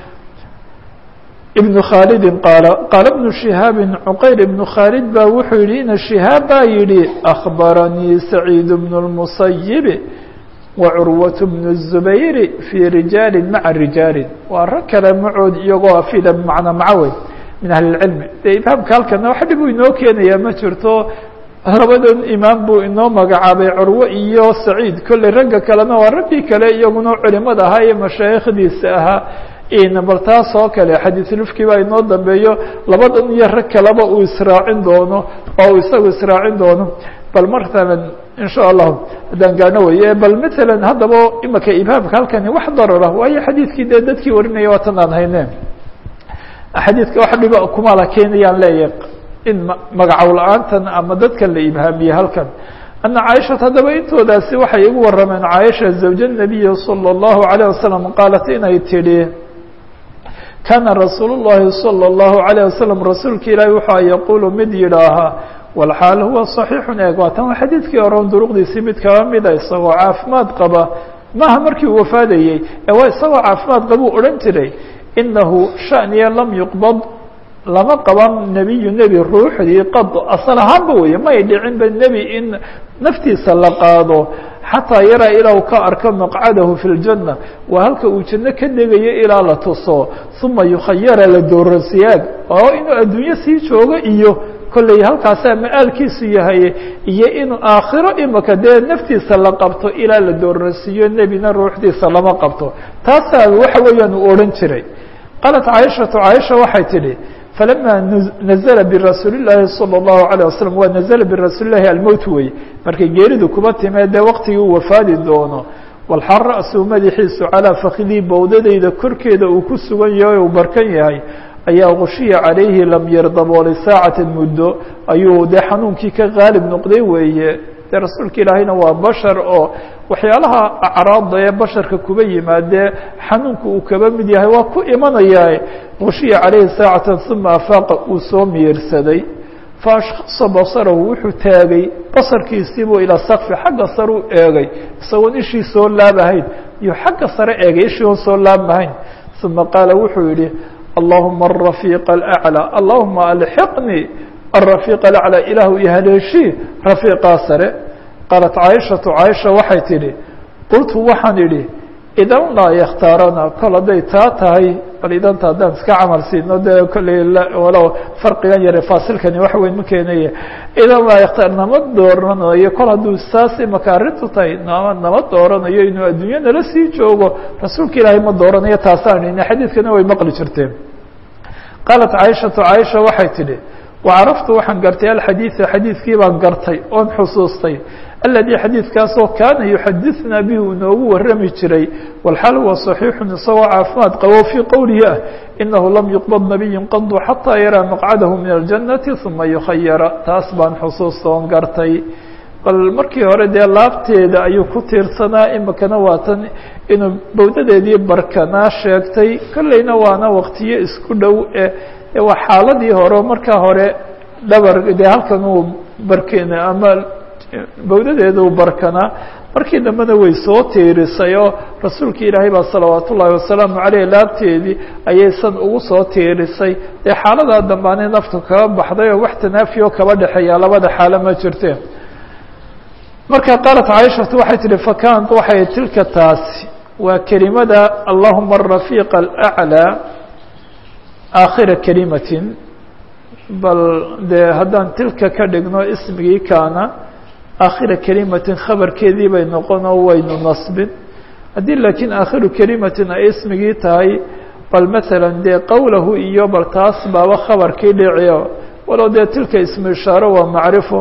Speaker 1: ibn khaalidi qaala qaala bnu shihaabi cuqayr ibnu khaalid baa wuxuu yihi ina shihaab baa yihi akhbaranii saciid bnu اlmusayibi wa curwaة bnu الzubayr fii rijaali maca rijaali waa rag kale macood iyagoo afida bmacna macawey min ahli اlcilmi de imaamka halkana wax dhib uu inoo keenayaa ma jirto labadan imaam buu inoo magacaabay curwe iyo saciid kolley ragga kalena waa raggii kale iyaguna culimada ahaa iyo mashaayikhdiisa ahaa bal taas oo kale xadiisulufki baa inoo dambeeyo labadan iyo rag kaleba uu israacin doono oo uu isagu israacin doono bal matalan in sha allahu haddaan gaano weye bal matalan haddaba imaka imaamka halkani wax darara waayo xadiidkii dee dadkii warinaya waatan aan hayne xadiidka wax dhiba kumala keenayaan leeyahay in magacow la-aantan ama dadkan la ibhaamiyey halkan ana caaishata haddaba intoodaasi waxay igu warameen caaisha zawja nabiyi salى اllahu alayه wasalam qaalat inay tidhi kaana rasuul الlahi salى الlahu عalيه wasalam rasuulka ilaahi wuxua yaquulu mid yidhaahaa walxaal huwa صaxiixun eeg waa tan waa xadiidkii horon duruqdiisii mid kaba mida isagoo caafimaad qaba maaha markii uu wafaadayey ee waa isagoo caafimaad qabuu odhan jiray inahu shaniya lam yuqbad lama qaban nebiyu nebi ruuxdii qad asal ahaanba weeye may dhicinba nebi in naftiisa la qaado xataa yaraa ilaa u ka arko maqcadahu fi ljanna waa halka uu janno ka degayo ilaa la tuso uma yukhayara la dooransiyaag oo inuu adduunyo sii joogo iyo kolley halkaasaa ma-aalkiisu yahay iyo inuu aakhiro imaka dee naftiisa la qabto ilaa la dooransiiyo nebina ruuxdiisa lama qabto taasaa waxa weeyaan uu odhan jiray qaalat caaishatu caaisha waxay tidhi falama nazla birasuuli llaahi salى اllahu عalيه wasalam waa nazla birasuuli llahi almowt wey markay geeridu kuba timee dee waqtigii uu wafaadi doono walxal ra'suu madaxiisu calaa fakidii bowdadayda korkeeda uu ku sugan yahay uu barkan yahay ayaa gushiya calayhi lam yardaboolay saacatan muddo ayuu dee xanuunkii ka qaalib noqday weeye dee rasuulka ilaahayna waa bashar oo waxyaalaha acraadda ee basharka kuba yimaadee xanuunka uu kaba mid yahay waa ku imanayaa gushiya calayhi saacatan uma afaaqa uu soo miirsaday faashkhasa basarahu wuxuu taagay basarkiisiibuu ilaa sakfi xagga sare u eegay isagoon ishii soo laabahayn iyo xagga sare eegay ishii oon soo laabahayn uma qaala wuxuu yihi allahuma arafiiqa alaclى allahuma alxiqnii arafiiq alaclى ilaahu iyo haleeshii rafiiqaa sare qaalat caaishatu caaisha waxay tidhi qultu waxaan idhi idan laa yakhtaarana kol hadday taa tahay bal idanta haddaan iska camal siino dee kolley walow farqigan yare faasilkani wax weyn ma keenaya idan laa yakhtaar nama dooranayo kol hadduu saas imaka arrintu tahay nama nama dooranayo inuu adduunya nala sii joogo rasuulka ilaahay ma dooranayo taasaan ina xadiidkana way maqli jirteen qaalat caaishatu caaisha waxay tidhi wacaraftu waxaan gartay alxadiida xadiidkii baan gartay oon xusuustay aladii xadiidkaasoo kaana yuxadithnaa bihi uu noogu warami jiray walxaal huwa صaxiixun isagoo caafimaad qabo fii qowlihi ah inahu lam yuqbad nabiyu qadu xataa yaraa maqcadahu min aljannati uma yukhayara taas baan xusuusta oon gartay bal markii hore dee laabteeda ayuu ku tiirsanaa imikana waa tan inuu bowdadeedii barkanaa sheegtay kolleyna waana waqtiyo isku dhow e waa xaaladii hore markaa hore dhabar dee halkan uu barkena ama bowdadeeda uu barkanaa markii dambena way soo tiirisay oo rasuulka ilaahay baa salawaat ullaahi wasalaamu caleyh laabteedii ayay san ugu soo tiirisay dee xaaladaa dambaanay naftu kaba baxday oo wax tanaafiyo kaba dhexeeya labada xaalo ma jirteen marka qaalat caaishatu waxay tihi fakanat waxay tilka taasi waa kelimada allahuma arafiiqa alaclىa aakhira kelimatin bal dee haddaan tilka ka dhigno ismigii kaana aakhira kelimatin khabarkeedii bay noqon oo waynu nasbin haddii laakiin aakhiru kelimatin ay ismigii tahay bal maala dee qowlahu iyo bal taas baaba khabarkii dhiciyo walow dee tilka ismu ishaaro waa macrifo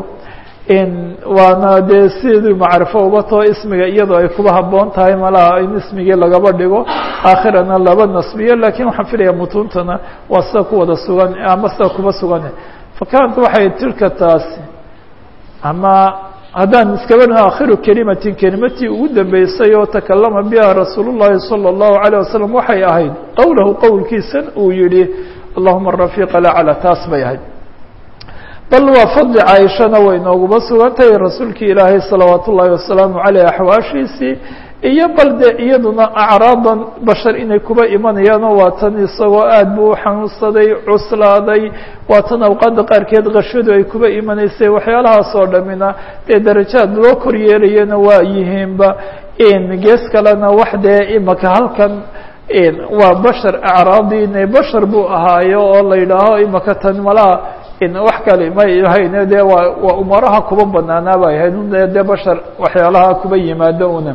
Speaker 1: waana dee sidii macrifo uba too ismiga iyadoo ay kuba haboon tahay malaha in ismigii lagaba dhigo aakhirana laba nasbiyo lakiin waxaan filaya mutuuntana waa sida ku wada sugan ama sida kuba sugan fakanat waxay tilka taasi ama haddaan iskaba aakhiru kelimatin kelimatii ugu dambeysay oo takalama biha rasuul الlahi salى الlahu عalيه wasalam waxay ahayd qowlahu qowlkiisan uu yihi allahuma rafiq lacla taas bay ahayd bal waa fadli caaishana way nooguba sugan tahay rasuulkii ilaahay salawaat ullaahi wasalaamu caleyh axwaashiisii iyo bal de iyaduna acraadan bashar inay kuba imanayaanoo waa tan isagoo aad buu u xanuunsaday cuslaaday waa tan awqaadda qaarkeed qashadu ay kuba imanaysay waxyaalahaas oo dhamina dee darajaad loo kor yeelayana waa yihiinba gees kalena wax dee imaka halkan waa bashar acraadiine bashar buu ahaayo oo la yidhaaho imaka tan malaha wax kale may ahayn de waa waa umaraha kuba banaanaa bay ahayd de bashar waxyaalaha kuba yimaado una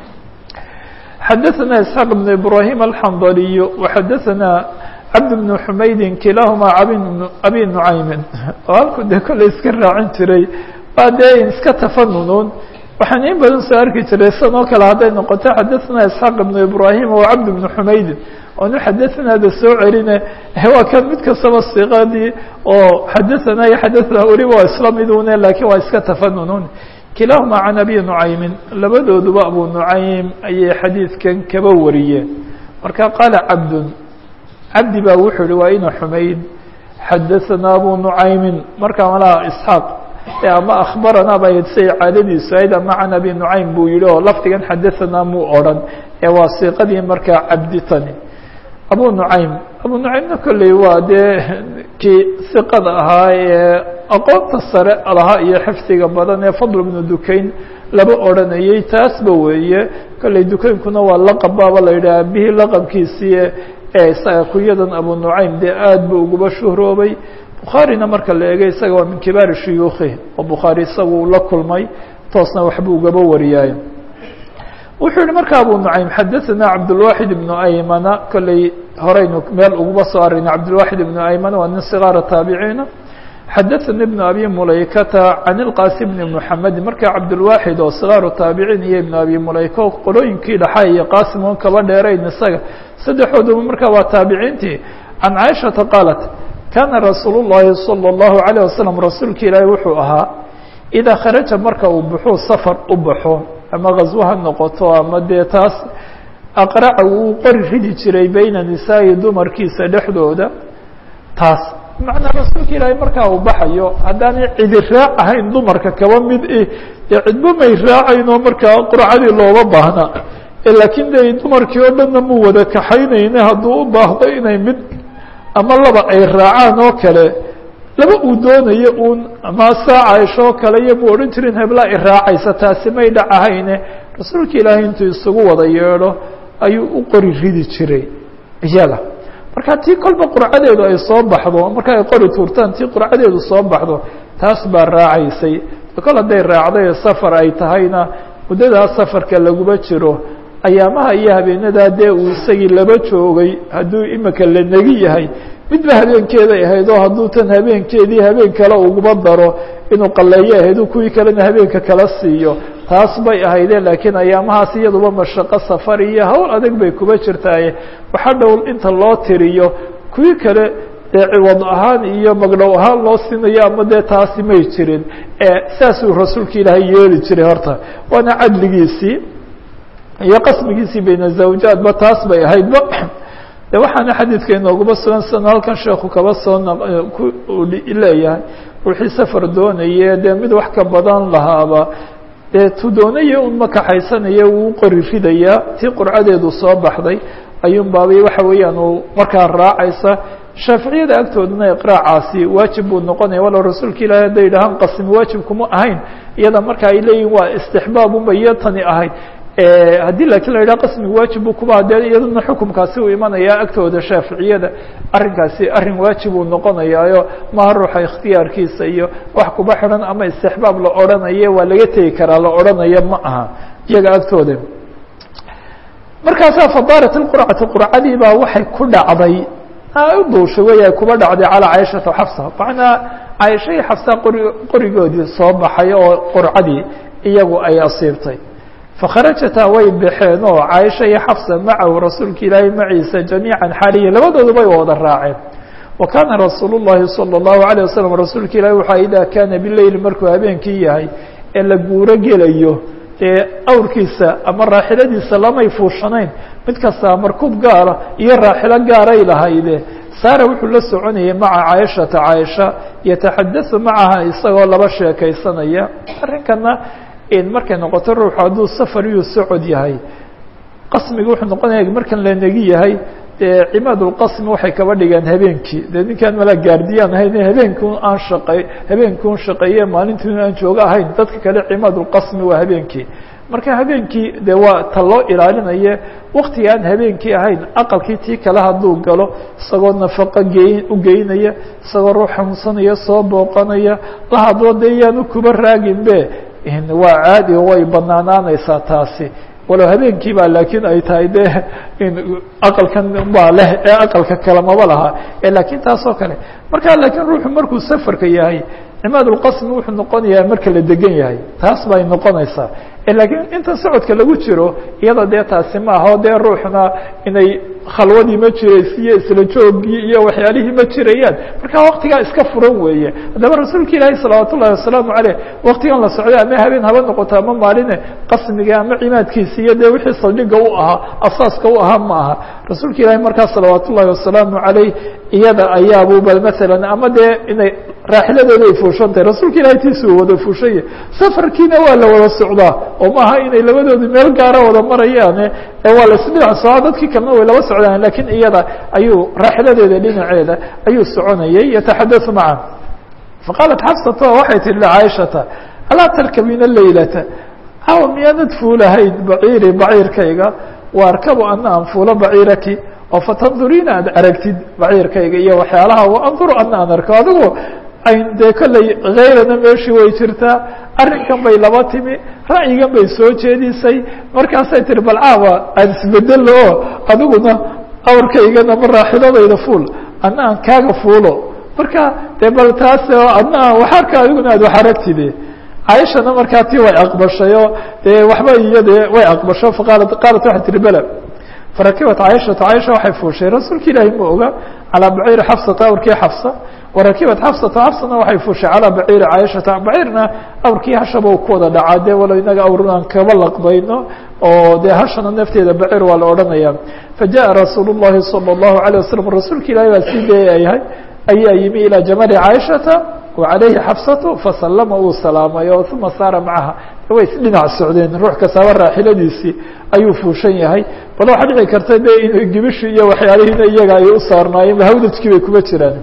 Speaker 1: xadaثna isxaaq بn ibrahim alxandaliy وxadaثna cabd بn xumaydin kilahuma abi nucaymin oo halku de kolley iska raacin jiray waa dee iska tafanunuun waxaan in badan soo arki jiray san oo kale hadday noqoto xadaثna isxaaq ibn ibrahim o cabd bn xumaydin oonu xadaثnaada soo celine waa kan mid kastaba siqadii oo xadaثana iyo xadaثna weliba waa isla midune lakiin waa iska tafanunuun kilahuma can abi nucaymin labadooduba abu nucaym ayay xadiidkan kaba wariyeen marka qaala cabdun cabdi baa wuxuu yihi waa ina xumayd xadaثana abu nucaymin marka malaha isxaaq ama akhbaranaa ba say caadadiisu ahayd ama can abi nucaym buu yihi oo lafdigan xadaثanaa muu odran ee waa siiqadii markaa cabdi tani abu nucaym abu nucaymna kolley waa dee kii siqada ahaa ee aqoonta sare lahaa iyo xifdiga badan ee fadl bnu dukayn laba odranayey taasba weeye kolley dukaynkuna waa laqab baaba la yidhaha bihii laqabkiisii ee isaga kunyadan abu nucaym dee aad buu uguba shuhroobay bukhaarina marka la eegay isaga waa min kibaari shuyuukhi oo bukhaari isagu uu la kulmay toosna waxbuu ugaba wariyaaye wuxuu yihi marka abu nucaym xadaثana cabdالwaxid ibnu aymana kolley horeynu meel uguba soo arina cabdالwaxid ibnu aymana waa nin sigaara taabiciina xadaثani ibnu abi mulaykata can ilqasim bni mxamedi marka cabdالwaxid oo sigaaru taabiciin iyo ibnu abi mulayka oo qolooyinkii dhaxa iyo qasim oon kaba dheerayn isaga saddexooduba marka waa taabiciintii can caaishata qaalat kana rasuul الlahi salى الlahu عalيه wasalam rasuulka ilaahi wuxuu ahaa idaa kharaja marka uu baxuu safar u baxo ama gaswo ha noqoto ama dee taas aqraca uu qori ridi jiray beyna nisaa'i dumarkiisa dhexdooda taas macnaa rasuulka ilaahay markaa uu baxayo haddaanay cidi raac ahayn dumarka kaba mid i dee cidba may raacayn oo markaa qurcadii looga baahna laakiin de dumarkii oo dhanna mu wada kaxaynayne hadduu u baahdo inay mid ama laba ay raacaan oo kale laba uu doonayo uun ama saa caaisho oo kale iyo mu odhan jirin heblaa i raacaysa taasi may dhac ahayne rasuulka ilaahay intuu isugu wada yeedho ayuu u qori ridi jiray iyaga marka tii kolba qurcadeedu ay soo baxdo marka ay qori tuurtaan tii qurcadeedu soo baxdo taas baa raacaysay kol hadday raacday safar ay tahayna muddadaas safarka laguma jiro ayaamaha iyo habeenadaa dee uu isagii laba joogay hadduu imika la negi yahay midba habeenkeeday ahayd oo hadduu tan habeenkeedii habeen kale uguba daro inuu qaleeyo ahayd u kuwii kalena habeenka kala siiyo taas bay ahayde laakiin ayaamahaas iyaduba mashaqo safar iyo hawl adag bay kuba jirtaaye waxa dhow inta loo tiriyo kuwii kale dee ciwad ahaan iyo magdhow ahaan loo siinayo ama dee taasi may jirin saasuu rasuulka ilaahay yeeli jiray horta waana cadligiisii iyo qasmigiisii bayna zawjaadba taas bay ahaydba de waxaana xadiidka inooguma sugan sano halkan sheekhu kaba soo leeyahay ruuxii safar doonaye dee mid wax ka badan lahaaba dee tu doonaya un ma kaxaysanaya wuu qori ridayaa tii qurcadeedu soo baxday ayuun baabay waxa weeyaan uu markaa raacaysa shaaficiyada agtoodana iqraacaasi waajib buu noqonaya walow rasuulka ilaahi hadday yidhahaan qasmi waajib kuma ahayn iyada marka ay leeyihin waa istixbaab unba iyo tani ahayd haddii laakiin la yidhaha qasmiga waajib buu kuba dee iyaduna xukumkaasi uu imanaya agtooda shaaficiyada arrinkaasi arrin waajib uu noqonayaayo maha ruuxa ikhtiyaarkiisa iyo wax kuba xidhan ama istixbaab la odhanayo waa laga tegi karaa la odhanayo ma aha iyaga agtooda markaasaa fadaarat ilqurcatu qurcadii baa waxay ku dhacday u duushay wey ay kuba dhacday calaa caaishata xafsa macnaa caaisha iyo xafsa qori qorigoodii soo baxay oo qurcadii iyagu ay asiibtay fakharajataa way baxeen oo caaisha iyo xafsa macahu rasuulka ilaahay maciisa jamiican xaaliya labadooduba way wada raaceen wa kaana rasuul llahi salى اllahu عalيه wasalam rasuulka ilahi waxaa idaa kaana bileyli markuu habeenkii yahay ee la guuro gelayo ee awrkiisa ama raaxiladiisa lamay fuushanayn mid kastaa markuub gaara iyo raaxilo gaaray lahayde saara wuxuu la soconayay maca caaishata caaisha yataxadau macaha isagoo laba sheekaysanaya arrinkana markay noqoto ruuxu hadduu safar iyuu socod yahay qasmiga wuxuu noqonaya markan la negi yahay dee cimaad ulqasmi waxay kaba dhigeen habeenkii dee ninkaan mala gaardiyaan ahayn habeenkii aan shaqey habeenkii un shaqeeye maalintii aan joogo ahayn dadka kale cimaad ulqasmi waa habeenkii marka habeenkii de waa ta loo ilaalinaye waktiga aan habeenkii ahayn aqalkii tii kale hadduu galo isagoo nafaqo gey u geynaya isagoo ruux xanuunsanaya soo booqanaya la hadlo de yaanu kuba raaginbe waa caadi o way banaanaanaysaa taasi walow habeenkii ba laakiin ay tahay de aqalkan baa leh ee aqalka kale maba laha lakiin taas oo kale marka laakiin ruuxu markuu safarka yahay cimaad ulqasmi wuxuu noqonayaa marka la degan yahay taas bay noqonaysaa lakiin inta socodka lagu jiro iyada dee taasi maaha o dee ruuxna inay khalwadii ma jiraysiyo isla joogii iyo waxyaalihii ma jirayaan marka waktigaa iska furan weeye haddaba rasuulka ilaahi salawaat ullahi wasalaamu caleyh waktigan la socday ama habeen haba noqoto ama maaline qasmiga ama cimaadkiisa iyo dee wixii saldhiga u ahaa asaaska u ahaa ma aha rasuulka ilaahi markaa salawaat ullahi wasalaamu caleyh iyada ayaabuba masalan ama dee inay raaxiladeeda ay fuushan tahay rasuulka ilahi tiisa uu wada fuushanya safarkiina waa la wada socdaa oo maaha inay labadoodu meel gaara wada marayaane waa la isdhinac socdaa dadkii kalena way laba socdaan lakiin iyada ayuu raaxiladeeda dhinaceeda ayuu soconayay yataxadau maca faqaalat xafsata waxay tihi lcaaishata alaa tarkabina laylata aw miyaanad fuulahayd baciiri baciirkayga waarkabu ana an fuulo baciiraki oo fatanduriina aad aragtid baciirkayga iyo waxyaalaha anduru ana aan arko adigu ayn dee kolley hayrana meeshii way jirtaa arrinkan bay laba timi ra'yigan bay soo jeedisay markaasay tihi bal caawa aan isbedelo oo adiguna awrkaygana ma raaxiladayda fuul adna aan kaaga fuulo marka dee bal taas adna aan wax arka adiguna aad wax aragtide caaishana markaa tii way aqbashay oo dee waxba iyo dee way aqbasho faqaalat qaalat waxay tihi bela farakibat caaishatu caaisha waxay fuushay rasuulka ilaahi ma oga calaa baciiri xafsata awrkii xafsa warakibat xafsata xafsana waxay fuushay calaa baciiri caaishata baciirna awrkii hashaba u ku wada dhacaa dee walow inaga awr aan kaba laqbayno oo dee hashana nafteeda baciir waa la odhanaya fajaءa rasuul الlahi salى الlahu عalيه wasalam rasuulka ilahi baa sii deeyahay ayaa yimi ilaa jamali caaishata وعalayhi xafsatu fasalama uu salaamay oo uma saara macaha way isdhinac socdeen ruux kastaaba raaxiladiisii ayuu fuushan yahay bal waxaa dhici karta de inuu gibishi iyo waxyaalihiina iyaga ay u saarnaayeen hawdajkii bay kuma jiraan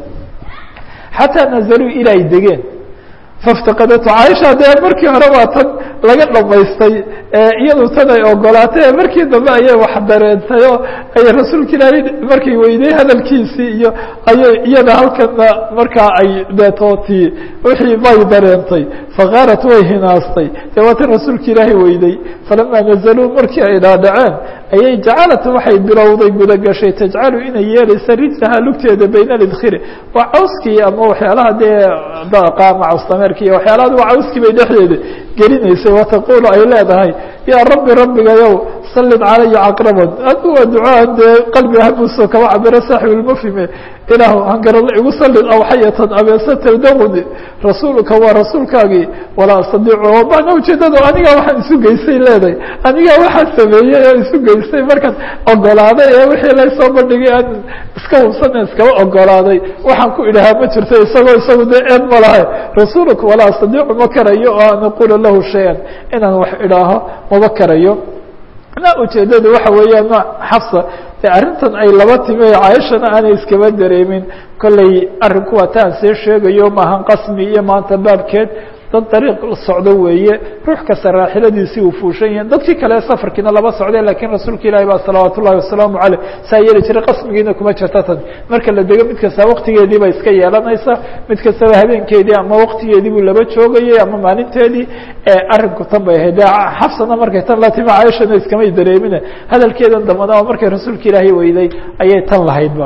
Speaker 1: xataa nazaluu ila ay degeen faftaqadatu caaisha dee markii hore waa tan laga dhamaystay iyadu tan ay ogolaatay markii dambe ayay wax dareentay oo ay rasuulka ilaahay markay weydey hadalkiisii iyo ayay iyada halkana markaa ay deetooti wixii bay dareentay fakaarat way hinaastay dee waa tan rasuulka ilaahay weydey falamaa nazaluu markii ay dhaadhaceen ayay jacalat waxay bilowday gudagashay tajcalu inay yeelaysa rijlaha lugteeda bayna lidkhiri waa cawskii ama waxyaalaha dee qaama cawstameerki iyo waxyaalaha waa cawskii bay dhexdeeda gelinaysay wataqulu ay leedahay yaa rabbi rabbigayow sallid calaya caqraban adu waa ducaan dee qalbi habuso kama cabiro saaxibulmufhime ilaahu hangarada igu sallid awxayatan abeesa taldawni rasuulka waa rasuulkaagii walaa astadiicu mana ujeedado anigaa waxaan isu geystay leedahay anigaa waxaan sameeyey oo isu geystay markaan ogolaaday ee wixii laysoo bandhigay aan iska hubsana iskaba ogolaaday waxaan ku idhahaa ma jirto isagoo isagu dee eed ma lahay rasuulka walaa astadiicu ma karayo oo an aquula lahu shay-an inaan wax idhaaho maba karayo na ujeedada waxa weeyaan xafsa e arrintan ay laba timi caaishana aanay iskaba dareemin kolley arrinku waa taan see sheegayo maahan qasmi iyo maanta baabkeed dad dariiq socdo weeye ruux kasta raaxiladiisii uu fuushan yahin dadkii kale safarkiina laba socday lakiin rasuulka ilaahi baa salawaat ullahi wasalaamu caleyh saa yeeli jiray qasmigiina kuma jirta tan marka la dego mid kasta waktigeedii bay iska yeelanaysa mid kastaba habeenkeedii ama waktigeedii buu laba joogayay ama maalinteedii arrinku tan bay ahayd xafsana markay tan la timi caaishana iskamay dareemine hadalkeedan dambana oo markay rasuulka ilaahay weyday ayay tan lahaydba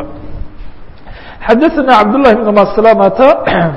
Speaker 1: xadaثna cabdالlahi بn maslamata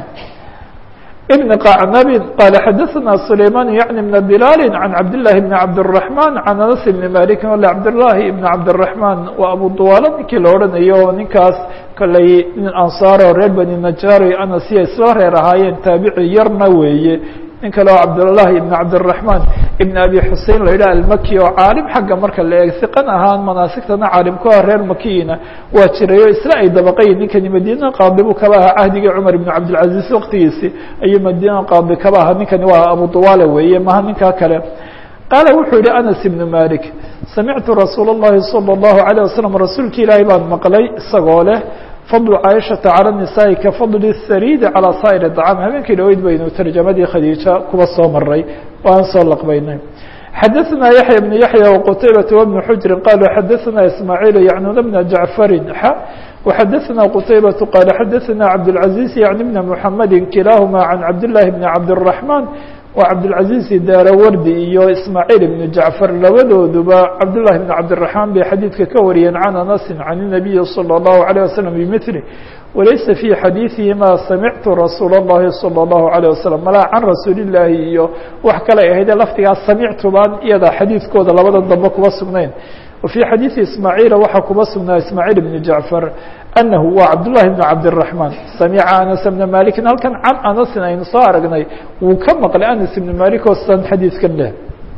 Speaker 1: بن قعنب قال xdثna سليمان يعني بن بلال عن عبد الله بن عبد الرحمن عن أنس بن مالك l عبداللahi بن عبدالرحمن waa أبو طوالة ninkii la odhanayo ninkaas koley nin anصاar oo reer bني نجار anasiya isla reer ahaayeen taabici yarna weeye nin kale oo cabdاللahi بن cabdالرحمن بن أbي xusein la yidhah almaki oo caalim xagga marka la eeg siqan ahaan manaasigtana caalim ku ah reer makiyina waa jirayo isla ay dabaqayin ninkani madiina qaadi buu kaba ahaa cahdigii cumar ibn cabdilcaziz waktigiisi ayuu madiina qaadi kaba ahaa ninkani waa abu duwaale weeye maha ninkaa kale qaala wuxuu yihi anas ibnu malik samictu rasuul الlahi salى الlahu عalيه waslm rasuulki ilaahi baan maqlay isagoo leh fadlu caaishata calى الnisaaءi ka fadli الsariidi calى saa'ir الطcaam habeenkii dhaweyd baynu tarjamadii khadiija kuba soo maray oo aan soo laqbaynay xadaثna yaحya بن yaحya وqtaybaة وبن xujri qaluu xadaثna ismaaعiil yacnuna bna jacfari x وxadaثna qtaybaة qaal xadaثna cabdالعaزيز yعni bna mحamedi kilaahuma can cabdالlahi bn cabdالرaحman wa cabdالعaزيز daarawardi iyo ismaaعiil ibn jacfar labadooduba cabdالlahi bn cabdالرaحmaan bay xadiidka ka wariyeen can anasi can الnabiyi salى الlahu عalيه waslم bmثli walaysa fي xadiiثihima samictu rasuul الlahi salى الlahu عalيه waslم malaa can rasuuli الlaahi iyo wax kale ahayde laftigaas samictu baan iyada xadiidkooda labada dambe kuba sugnayn وفي xadيiثi ismaaعيiل waxaa kuba sugnaa ismaaعيل بن jacفar أنhu wa cabdاللahi بن cabdالرaحman samca aنس بna maliki halkan can anasin aynu soo aragnay wuu ka maqlay anas بn malik oo san xadiidkan leh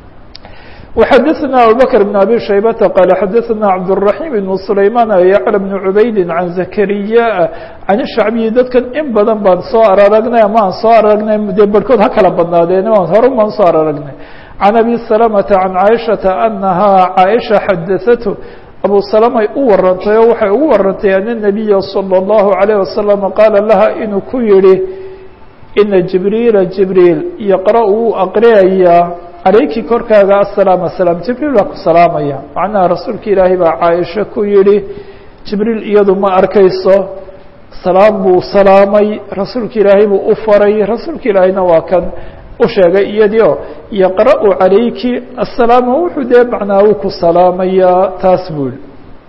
Speaker 1: وxadaثna abubكر بن abي شhaybةa qال xadaثna cabdالرaحيم بن سlayman yعلى بن عubaydi عan زakrya can الshacbiyi dadkan in badan baan soo araragnay ama aan soo aragnay dee barhkood ha kala badnaadeen hore baan soo araragnay can abi salamةa can caaishaةa anahaa caaisha xadaثatu abu salamay u warantay oo waxay ugu warantay ana الnabiya salى الlahu عalيه wasalam qaala laha inuu ku yihi ina jibriila jibriil yaqra wuu aqriyayaa calayki korkaaga asalaam asalaam jibriil baa ku salaamaya macnaha rasuulka ilaahay baa caaisha ku yihi jibriil iyadu ma arkayso salaam buu salaamay rasuulka ilaahay buu u faray rasuulka ilaahayna waa kan u sheegay iyadii o yaqra-u calayki asalaama wuxuu dee macnaa uu ku salaamayaa taas buu yihi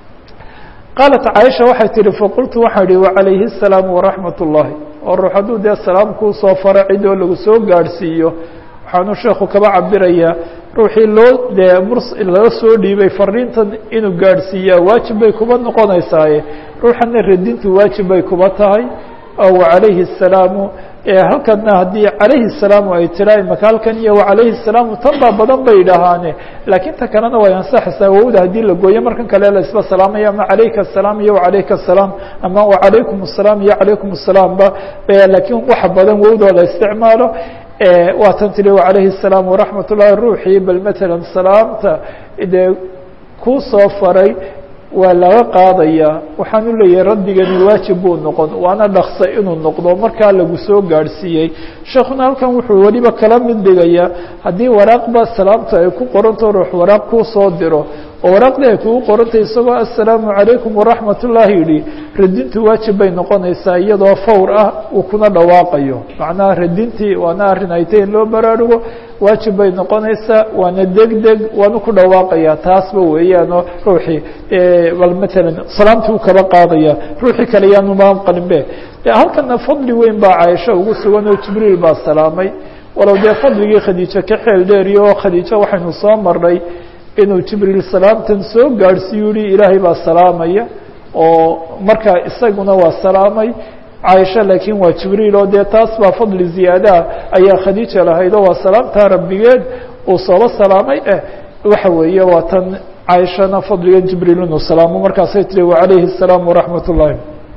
Speaker 1: qaalat caaisha waxay tihi faqultu waxaan ihi wacalayhi الsalaam waraxmat ullahi oo ruux hadduu dee salaam kuu soo faro cid oo lagu soo gaadhsiiyo waxaanu sheekhu kaba cabirayaa ruuxii loo dee murs laga soo dhiibay fariintan inuu gaadhsiiyaa waajib bay kuba noqonaysaaye ruuxana radintu waajib bay kuba tahay oo wacalayhi الsalaamu halkana haddii calayhi الsalaamu ay tira imaka halkan iyo wacalayhi الsalaamu tan baa badan bay idhaahaane laakiin ta kalena way ansaxaysaa wowda haddii la gooyo markan kale la isba salaamaya ama calayka الsalaam iyo wacalayka الsalaam ama wacalaykum الsalaam iyo calaykum الsalaam ba laakiin waxa badan wowdoo la isticmaalo waa tan tiri wacalayhi الsalaam waraxmat ullahi ruuxii bal matalan salaamta dee kuu soo faray waa laga qaadayaa waxaan u leeyahay raddigani waajib buu noqon waana dhaksa inuu noqdo markaa lagu soo gaadhsiiyey sheekuna halkan wuxuu weliba kala mid dhigayaa haddii waraaqba salaamta ay ku qoranto ruux waraaq kuu soo diro oo waraaqdii ay kugu qorantay isagoo assalaamu calaykum waraxmat ullaahi yidhi radintu waajib bay noqonaysaa iyadoo fawr ah uu kuna dhawaaqayo macnaha radintii waana arrin ay tahy in loo baraarugo waajib bay noqonaysaa waana deg deg waanu ku dhawaaqayaa taasba weeyaanoo ruuxii bal matalan salaamtii u kaba qaadaya ruuxii kale yaanu maqalinbe halkana fadli weyn baa caaisha ugu sugan oo jibriil baa salaamay walow dee fadligii khadiijo ka xeel dheeriyo oo khadiijo waxaynu soo marnay inuu jibriil salaamtan soo gaadhsiiyu yihi ilaahay baa salaamaya oo markaa isaguna waa salaamay caaisha laakiin waa jibriil oo dee taas baa fadli ziyaadaha ayaa khadiija lahayd oo waa salaamtaa rabbigeed uu sooba salaamay eh waxa weeye waa tan caaishana fadliga jibriil inuu salaamo markaasay tiri wacalayhi الsalaam waraxmat ullahi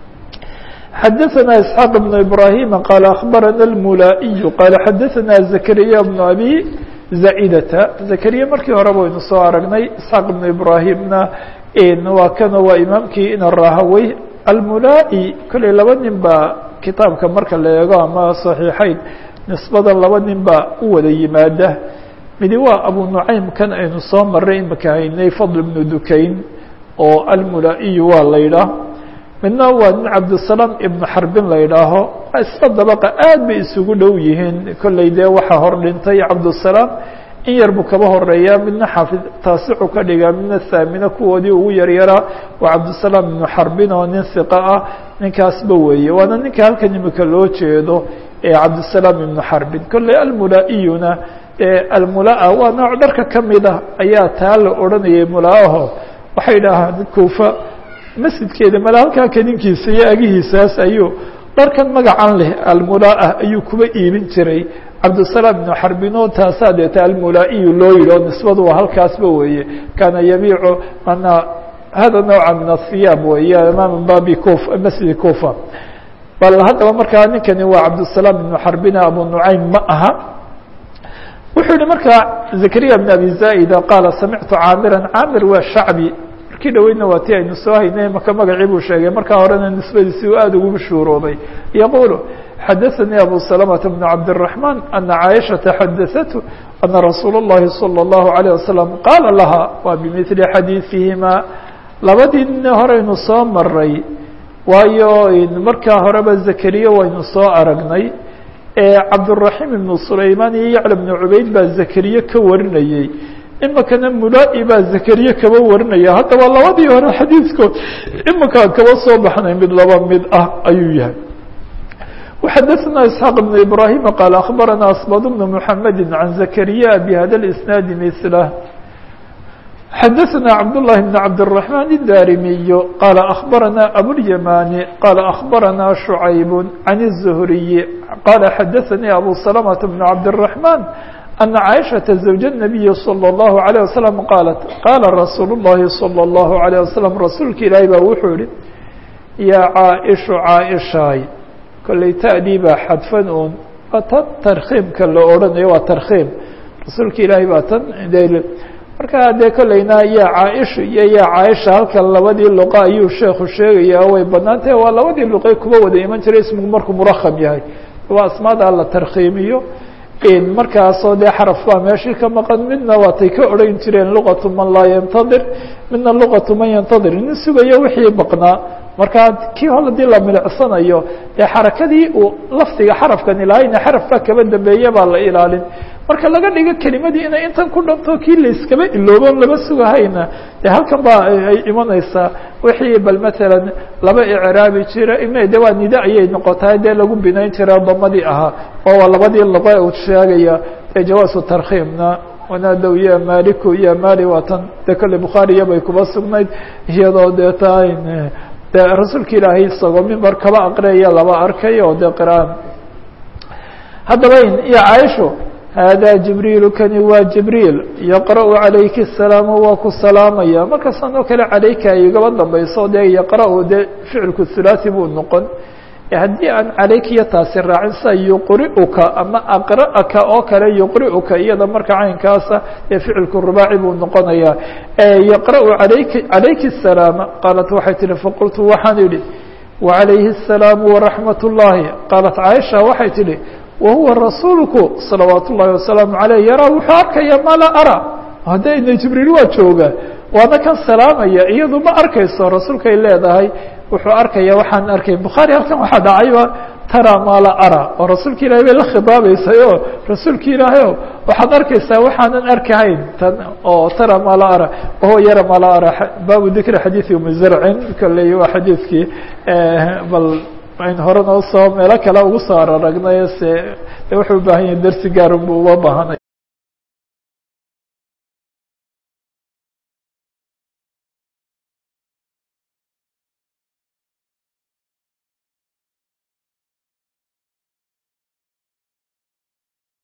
Speaker 1: xadaثna isxaaq بn ibrahima qaal akhbarana اlmulaa'iyu qaala xadaثna zakariya bn abi zaidata zakariya markii hore baynu soo aragnay isxaaq ibnu ibraahimna waa kana waa imaamkii ina rahawey almulaa'i kolley laba nin baa kitaabka marka la eego ama saxiixayn nisbadan laba nin baa u wada yimaada midi waa abu nucaym kan aynu soo maray imaka haynay fadl ibnu dukayn oo almulaa'iyu waa la yidhaah midna waa nin cabdisalaam ibnu xarbin la yidhaaho isla dabaqa aad bay isugu dhow yihiin kolley dee waxaa hor dhintay cabdisalaam in yar buu kaba horeeyaa midna xaafid taasicu ka dhigaa midna thaamina kuwoodii ugu yaryaraa waa cabdisalaam ibnu xarbin oo nin hiqa ah ninkaasba weeye waana ninka halkan imika loo jeedo ee cabdisalaam ibnu xarbin kolley almulaa'iyuna almulaa waa nooc dharka ka mid ah ayaa taa la odhanayay mulaaho waxay dhahaan kuufa masjidkeeda mala halkaa kadinkiisa iyo agihiisaas ayuu dharkan magacan leh almulaa ayuu kuba iibin jiray cabdisalaam ibnu xarbino taasaa deeta almulaa'iyu loo yidhi oo nisbadu waa halkaasba weeye kaana yabiicu manaa hada nawca min ahiyaab weeye amaama babi kufa masjidi kufa bal haddaba markaa ninkani waa cabdisalaam ibnu xarbina abu nucaym ma aha wuxuu yihi markaa zakariya bn abi zaida qaala samictu caamiran caamir waa shacbi markii dhaweydna waa ti aynu soo haynay maka magacii buu sheegay markaa horena nisbadiisi uu aada ugu mashhuuroobay yaqulu xadaثanii abu salamةa bn cabdالرaحman ana caaishaةa xadaثatu ana rasuul الlahi salى الlahu عalيه wasalam qaala laha waa bimili xadiiثihima labadii nin horeynu soo maray waayo markaa horeba zakariya waynu soo aragnay cabdالرaحيم بن سulayman iyo yعلى بن cubayd baa zakariye ka warinayey imikana mulai baa zakariye kaba warinaya haddaba labadii hore xadiidkood imikaan kaba soo baxnay mid laba mid ah ayuu yahay وxadثna isحاq بن ibrahim qال aخbarana asbad بن mحamedi عan zakariya bhada الاسناadi mثlah xadaثna cabdاللahi بن cabdالرحمن الdarimiy qala aخbarana abوlyamani qala aخbarana شhucayb عan الزhriي qala xadaثanii abu سلمة بن cabdالرحمن أna caiشhaةa زawج النabiyi slى الlaه عليه وsلم qaalat qaala rasuul الlahi slى الlaه عليه وsلم rasuulka ilaahi baa wuxuu yihi yaa caaئشhu caaئشhaay kolley ta'dii baa xadfan un waa tan tarkhiimka la odhanayo waa tarkhiim rasuulka ilaahi baa tan markaa dee kolleyna yaa caaisha iyo yaa caaisha halkan labadii luqa ayuu sheekhu sheegayaa way banaan tahay waa labadii luqay kuba wada iman jiray ismigu markuu murakam yahay waa asmaada la tarkhiimiyo markaasoo dee xaraf baa meeshii ka maqan midna waatay ka odhan jireen luqatu man laa yantadir midna luqatu man yantadir nin sugayo wixii baqnaa markaa kii hol hadii la milicsanayo dee xarakadii uu lafdiga xarafkan ilaahayna xaraf baa kaba dambeeye baa la ilaalin marka laga dhigo kelimadii inay intan ku dhanto kii layskaba iloobo laba sugahayna dee halkan baa ay imanaysaa wixii bal matalan laba icraabi jira ima de waa nida ayay noqotahay dee lagu binayn jira damadii ahaa oo waa labadii luqa uu sheegaya dee jawaasu tarkhiimna wanaadow ya maliku ya mali waa tan dee kolley bukhaariya bay kuba sugnayd iyadoo dee tahay de rasuulka ilaahay isagoo mimbar kaba aqriyaya laba arkay oo dee qiraan haddaba iyo caaisho hada jibriilu kani waa jibriil yaqra'u calayki الsalaamu waa ku salaamaya markastan oo kale calayka ay igaba dambayso dee yaqra'u dee ficilku hulaaثi buu noqon haddii aan calaykiyo taasi raacin sida yuqri'uka ama aqra'aka oo kale yuqri'uka iyada marka caynkaasa ee ficilku rubaaci buu noqonaya yaqra'u alayki calayki الsalaama qaalat waxay tihi faqultu waxaan idhi waعalayhi الsalaamu waraxmat الlahi qaalat caaisha waxay tihi wahuwa rasuulku salawaat ullahi wasalaamu aleyh yaraa wuxuu arkaya ma laa ara haddayna jibriil waa jooga waana kan salaamaya iyadu ma arkayso rasuulkay leedahay wuxuu arkaya waxaan arkay bukhaari halkan waxaa dhacayba tara ma la ara oo rasuulka ilahay bay la khidaabeysay o rasuulka ilaahay o waxaad arkaysaa waxaanan arkahayn tan oo tara ma la ara wahuwa yara ma la ara baabu dikri xadiidi umi zarcin kolley waa xadiidkii bal ayn hore noo soo meelo kale ugu soo araragnay se wuxuu ubaahan yahay dersi gaarun bu uga baahanay